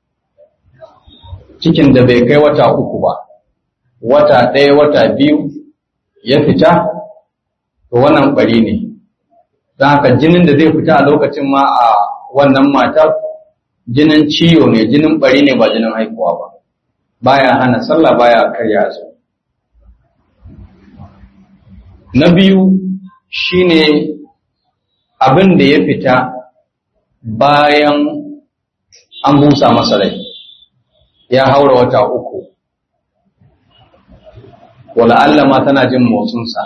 cikin da bai kai wata uku ba wata ɗaya wata biyu ya fita to wannan bari ne don haka jinin da zai fita a lokacin ma a wannan matar jinin ciwo ne jinin bari ne ba jinin haihuwa ba baya hana sallah baya karya su na biyu shine abin da ya fita bayan an busa masa rai ya haura wata uku wala Allah ma tana jin motsinsa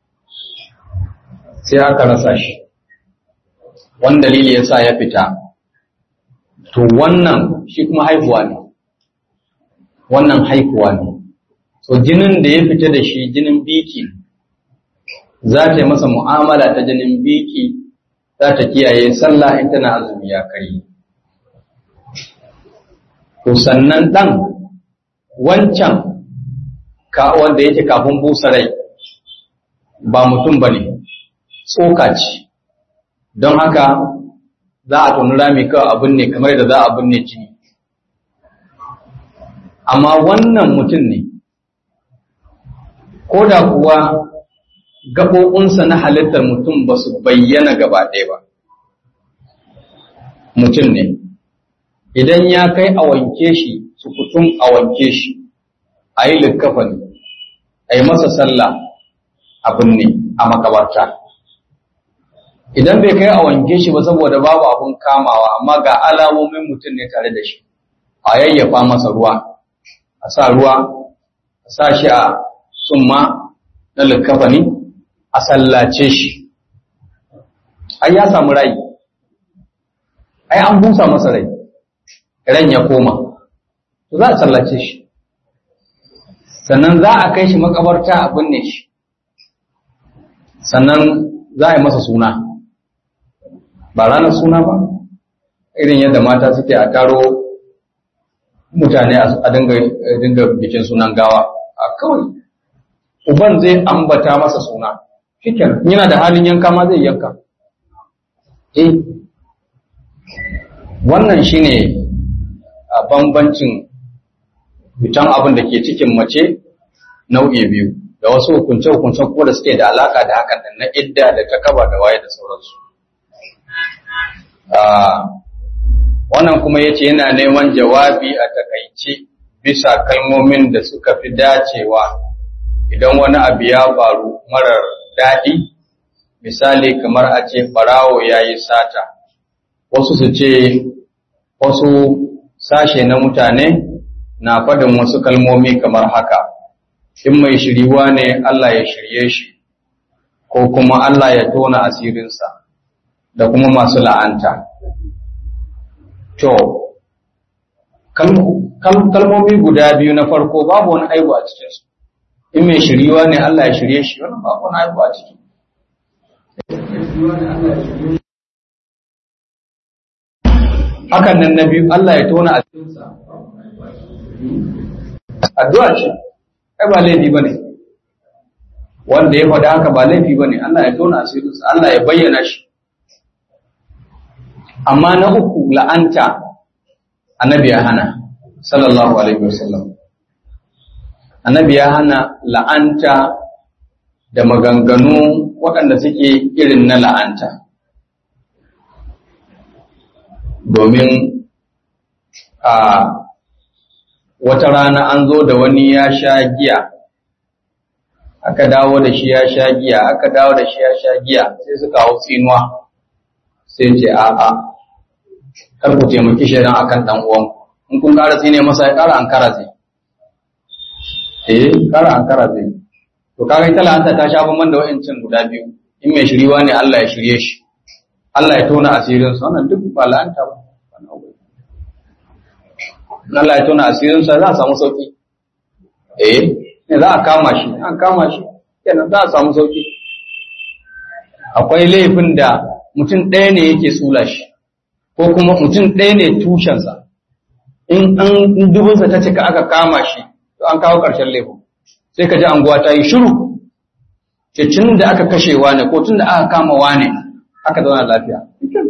sai aka rasa shi wani dalili ya sa ya fita to wannan shi kuma haihuwa ne wannan haihuwa ne so jinin da ya fita da shi jinin biki za ta yi masa mu'amala ta jinin biki za ta kiyaye sallah in tana azumi ya kari to sannan ɗan wancan ka wanda yake kafin busa rai ba mutum ba ne tsoka ce don haka za a tonu rami kawai abin ne kamar da za a binne jini amma wannan mutum ne ko da kuwa gaɓoɓinsa na halittar mutum ba su bayyana gaba ɗaya ba mutum ne idan ya kai a wanke shi su kutum a wanke shi a yi likkafani a yi masa sallah abin ne a makabarta idan bai kai a wanke shi ba saboda babu abin kamawa amma ga alamomin mutum ne tare da shi a yayyafa masa ruwa a sa ruwa a sa shi a summa na likkafani a sallace shi ai ya samu rai ai an busa masa rai ran ya koma to za a sallace shi sannan za a kai shi makabarta a binne shi sannan za a yi masa suna ba ranar suna ba irin yadda mata suke a taro mutane a dinga bikin sunan gawa a kawai uban zai ambata masa suna shiken yana da halin yanka ma zai yanka eh wannan shine a bambancin fitan abin da ke cikin mace nau'i biyu da wasu hukunce-hukunce ko da suke da alaka da hakan na idda da takaba da waye da sauransu wannan kuma yace yana neman jawabi a takaice bisa kalmomin da suka fi dacewa idan wani abu ya faru marar daɗi misali kamar a ce ɓarawo ya yi sata wasu su ce wasu sashe na mutane na faɗin wasu kalmomi kamar haka in mai shiriwa ne Allah ya shirye shi ko kuma Allah ya tona asirinsa da kuma masu la'anta to kalmomi guda biyu na farko babu wani aibu a cikinsu in mai shiriwa ne Allah ya shirye shi wannan babu wani aibu a ciki hakan nan na biyu Allah ya tona a cikinsa addu'a ce ai ba laifi bane wanda ya faɗa haka ba laifi bane Allah ya tona asirinsa Allah ya bayyana shi amma na uku la'anta annabi ya hana sallallahu alaihi wasallam annabi ya hana la'anta da maganganu waɗanda suke irin na la'anta domin a wata rana an zo da wani ya sha giya aka dawo da shi ya sha giya aka dawo da shi ya sha giya sai suka hau tsinuwa sai ce a'a kar ku taimaki shaidan akan dan uwan in kun ƙara tsine masa ya ƙara ankara zai eh ƙara ankara zai to kaga ita la'anta ta sha bamban da wa'ancin guda biyu in mai shiriwa ne Allah ya shirye shi Allah ya tona asirin sa wannan duk ba la'anta ba Allah ya tona asirin sa za a samu sauki eh ne za a kama shi an kama shi kenan za a samu sauki akwai laifin da mutum ɗaya ne yake tsula shi ko kuma mutum ɗaya ne tushensa in an dubinsa ta cika aka kama shi to an kawo ƙarshen laifin sai ka ji anguwa ta yi shiru ce tun da aka kashe wane ko tun da aka kama wane aka zauna lafiya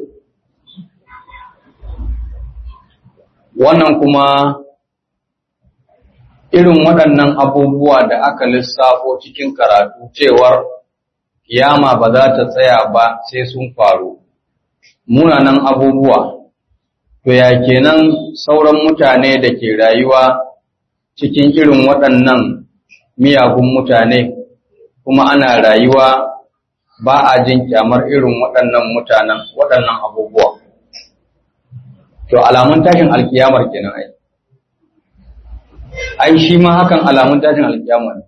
wannan kuma irin waɗannan abubuwa da aka lissafo cikin karatu cewar kiyama ba za ta tsaya ba sai sun faru munanan abubuwa to ya kenan sauran mutane da ke rayuwa cikin irin waɗannan miyagun mutane kuma ana rayuwa ba a jin kyamar irin waɗannan mutanen waɗannan abubuwa to alamun tashin alkiyamar kenan ai ai shi ma hakan alamun tashin alkiyama ne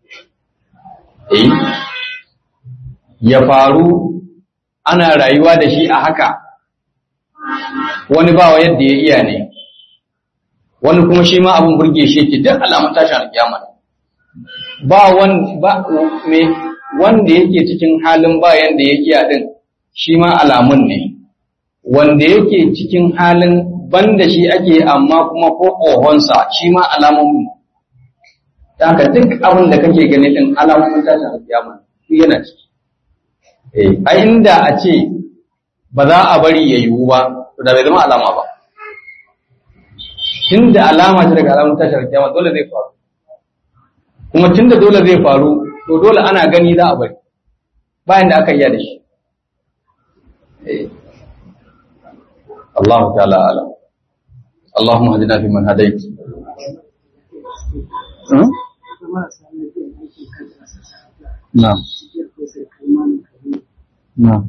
eh ya faru ana rayuwa da shi a haka wani bawa yadda ya iya ne wani kuma shi ma abin burge shi ke duk alamun tashin alkiyama ne ba wanda yake cikin halin ba yanda ya iya din shi ma alamun ne wanda yake cikin halin banda shi ake amma kuma ko ohonsa shi ma alamun ne haka duk abin da kake gani din alamomin tashin alkiyama shi yana ciki eh a inda a ce ba za a bari ya yiwu ba to da bai zama alama ba tunda alama ce daga alamun tashin alkiyama dole zai faru kuma tunda dole zai faru to dole ana gani za a bari bayan da aka iya da shi Allah ta'ala alam Allahumma hadina fi man hadait Na'am Na'am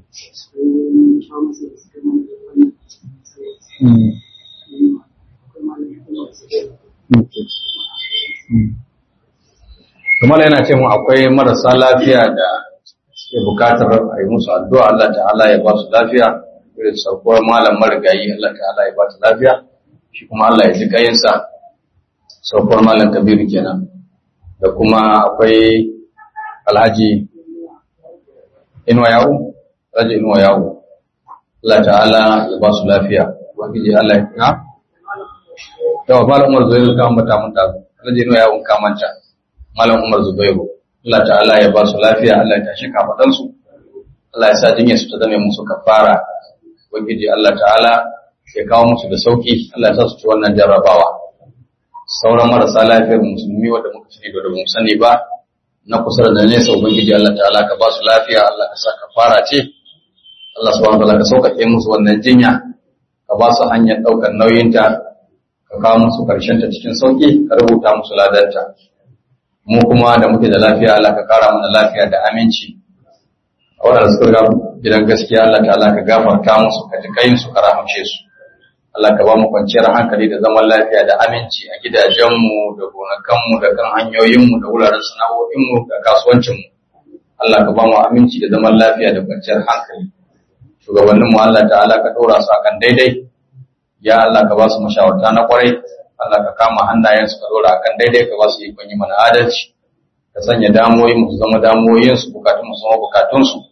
kamar yana ce mu akwai marasa lafiya da suke bukatar a yi musu addu'a Allah ta'ala ya ba su lafiya irin saukuwar malam marigayi Allah ta'ala ya ba su lafiya shi kuma Allah ya ji kayinsa saukuwar malam kabiru kenan da kuma akwai alhaji inuwa yawo alhaji inuwa yawo Allah ta'ala ya ba su lafiya ubangiji Allah ya ha yawa malam umar zubairu kan mata mun ta alhaji inuwa yawo ka manta malam umar zubairu Allah ta'ala ya ba su lafiya Allah ya tashi kafadan su Allah ya sa jinyar su ta zame musu kafara ubangiji Allah ta'ala ya kawo musu da sauki Allah ya sa su ci wannan jarrabawa sauran marasa lafiyar musulmi wanda muka sani da mu sani ba na kusa da nesa ubangiji Allah ta'ala ka ba su lafiya Allah ka sa kafara ce Allah subhanahu wa ta'ala ka sauƙaƙe musu wannan jinya ka ba su hanyar ɗaukar nauyinta ka kawo musu ƙarshen ta cikin sauƙi ka rubuta musu ladanta mu kuma da muke da lafiya Allah ka kara mana lafiya da aminci a waɗanda suka ga gidan gaskiya Allah ta'ala ka gafarta musu ka ji kayin su ka rahamce su Allah ka ba mu kwanciyar hankali da zaman lafiya da aminci a gidajenmu da gonakanmu da kan hanyoyinmu da wuraren sana'o'inmu da kasuwancinmu Allah ka ba mu aminci da zaman lafiya da kwanciyar hankali shugabanninmu Allah ta'ala ka ɗora su akan daidai ya Allah ka ba su mashawarta na kwarai Allah ka kama hannayensu ka ɗora akan daidai ka ba su ikon yi mana adalci ka sanya damoyin mu zama damoyin su bukatun mu zama bukatun su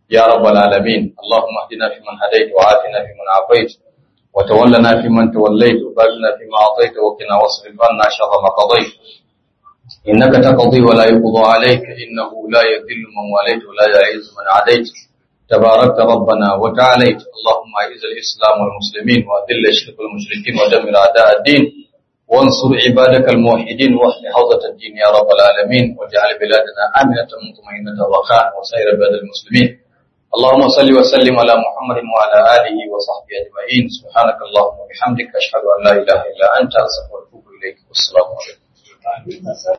يا رب العالمين اللهم اهدنا فيمن هديت وعافنا فيمن عافيت وتولنا فيمن توليت وبارنا فيما أعطيت وقنا واصرف عنا شر ما قضيت إنك تقضي ولا يقضى عليك إنه لا يذل من واليت ولا يعز من عاديت تباركت ربنا وتعاليت اللهم أعز الإسلام والمسلمين وأذل الشرك والمشركين ودمر أعداء الدين وانصر عبادك الموحدين واحل حوضة الدين يا رب العالمين واجعل بلادنا آمنة مطمئنة رخاء وسائر بلاد المسلمين اللهم صل وسلم على محمد وعلى آله وصحبه أجمعين سبحانك اللهم وبحمدك أشهد أن لا إله إلا أنت أستغفرك وأتوب إليك والسلام عليكم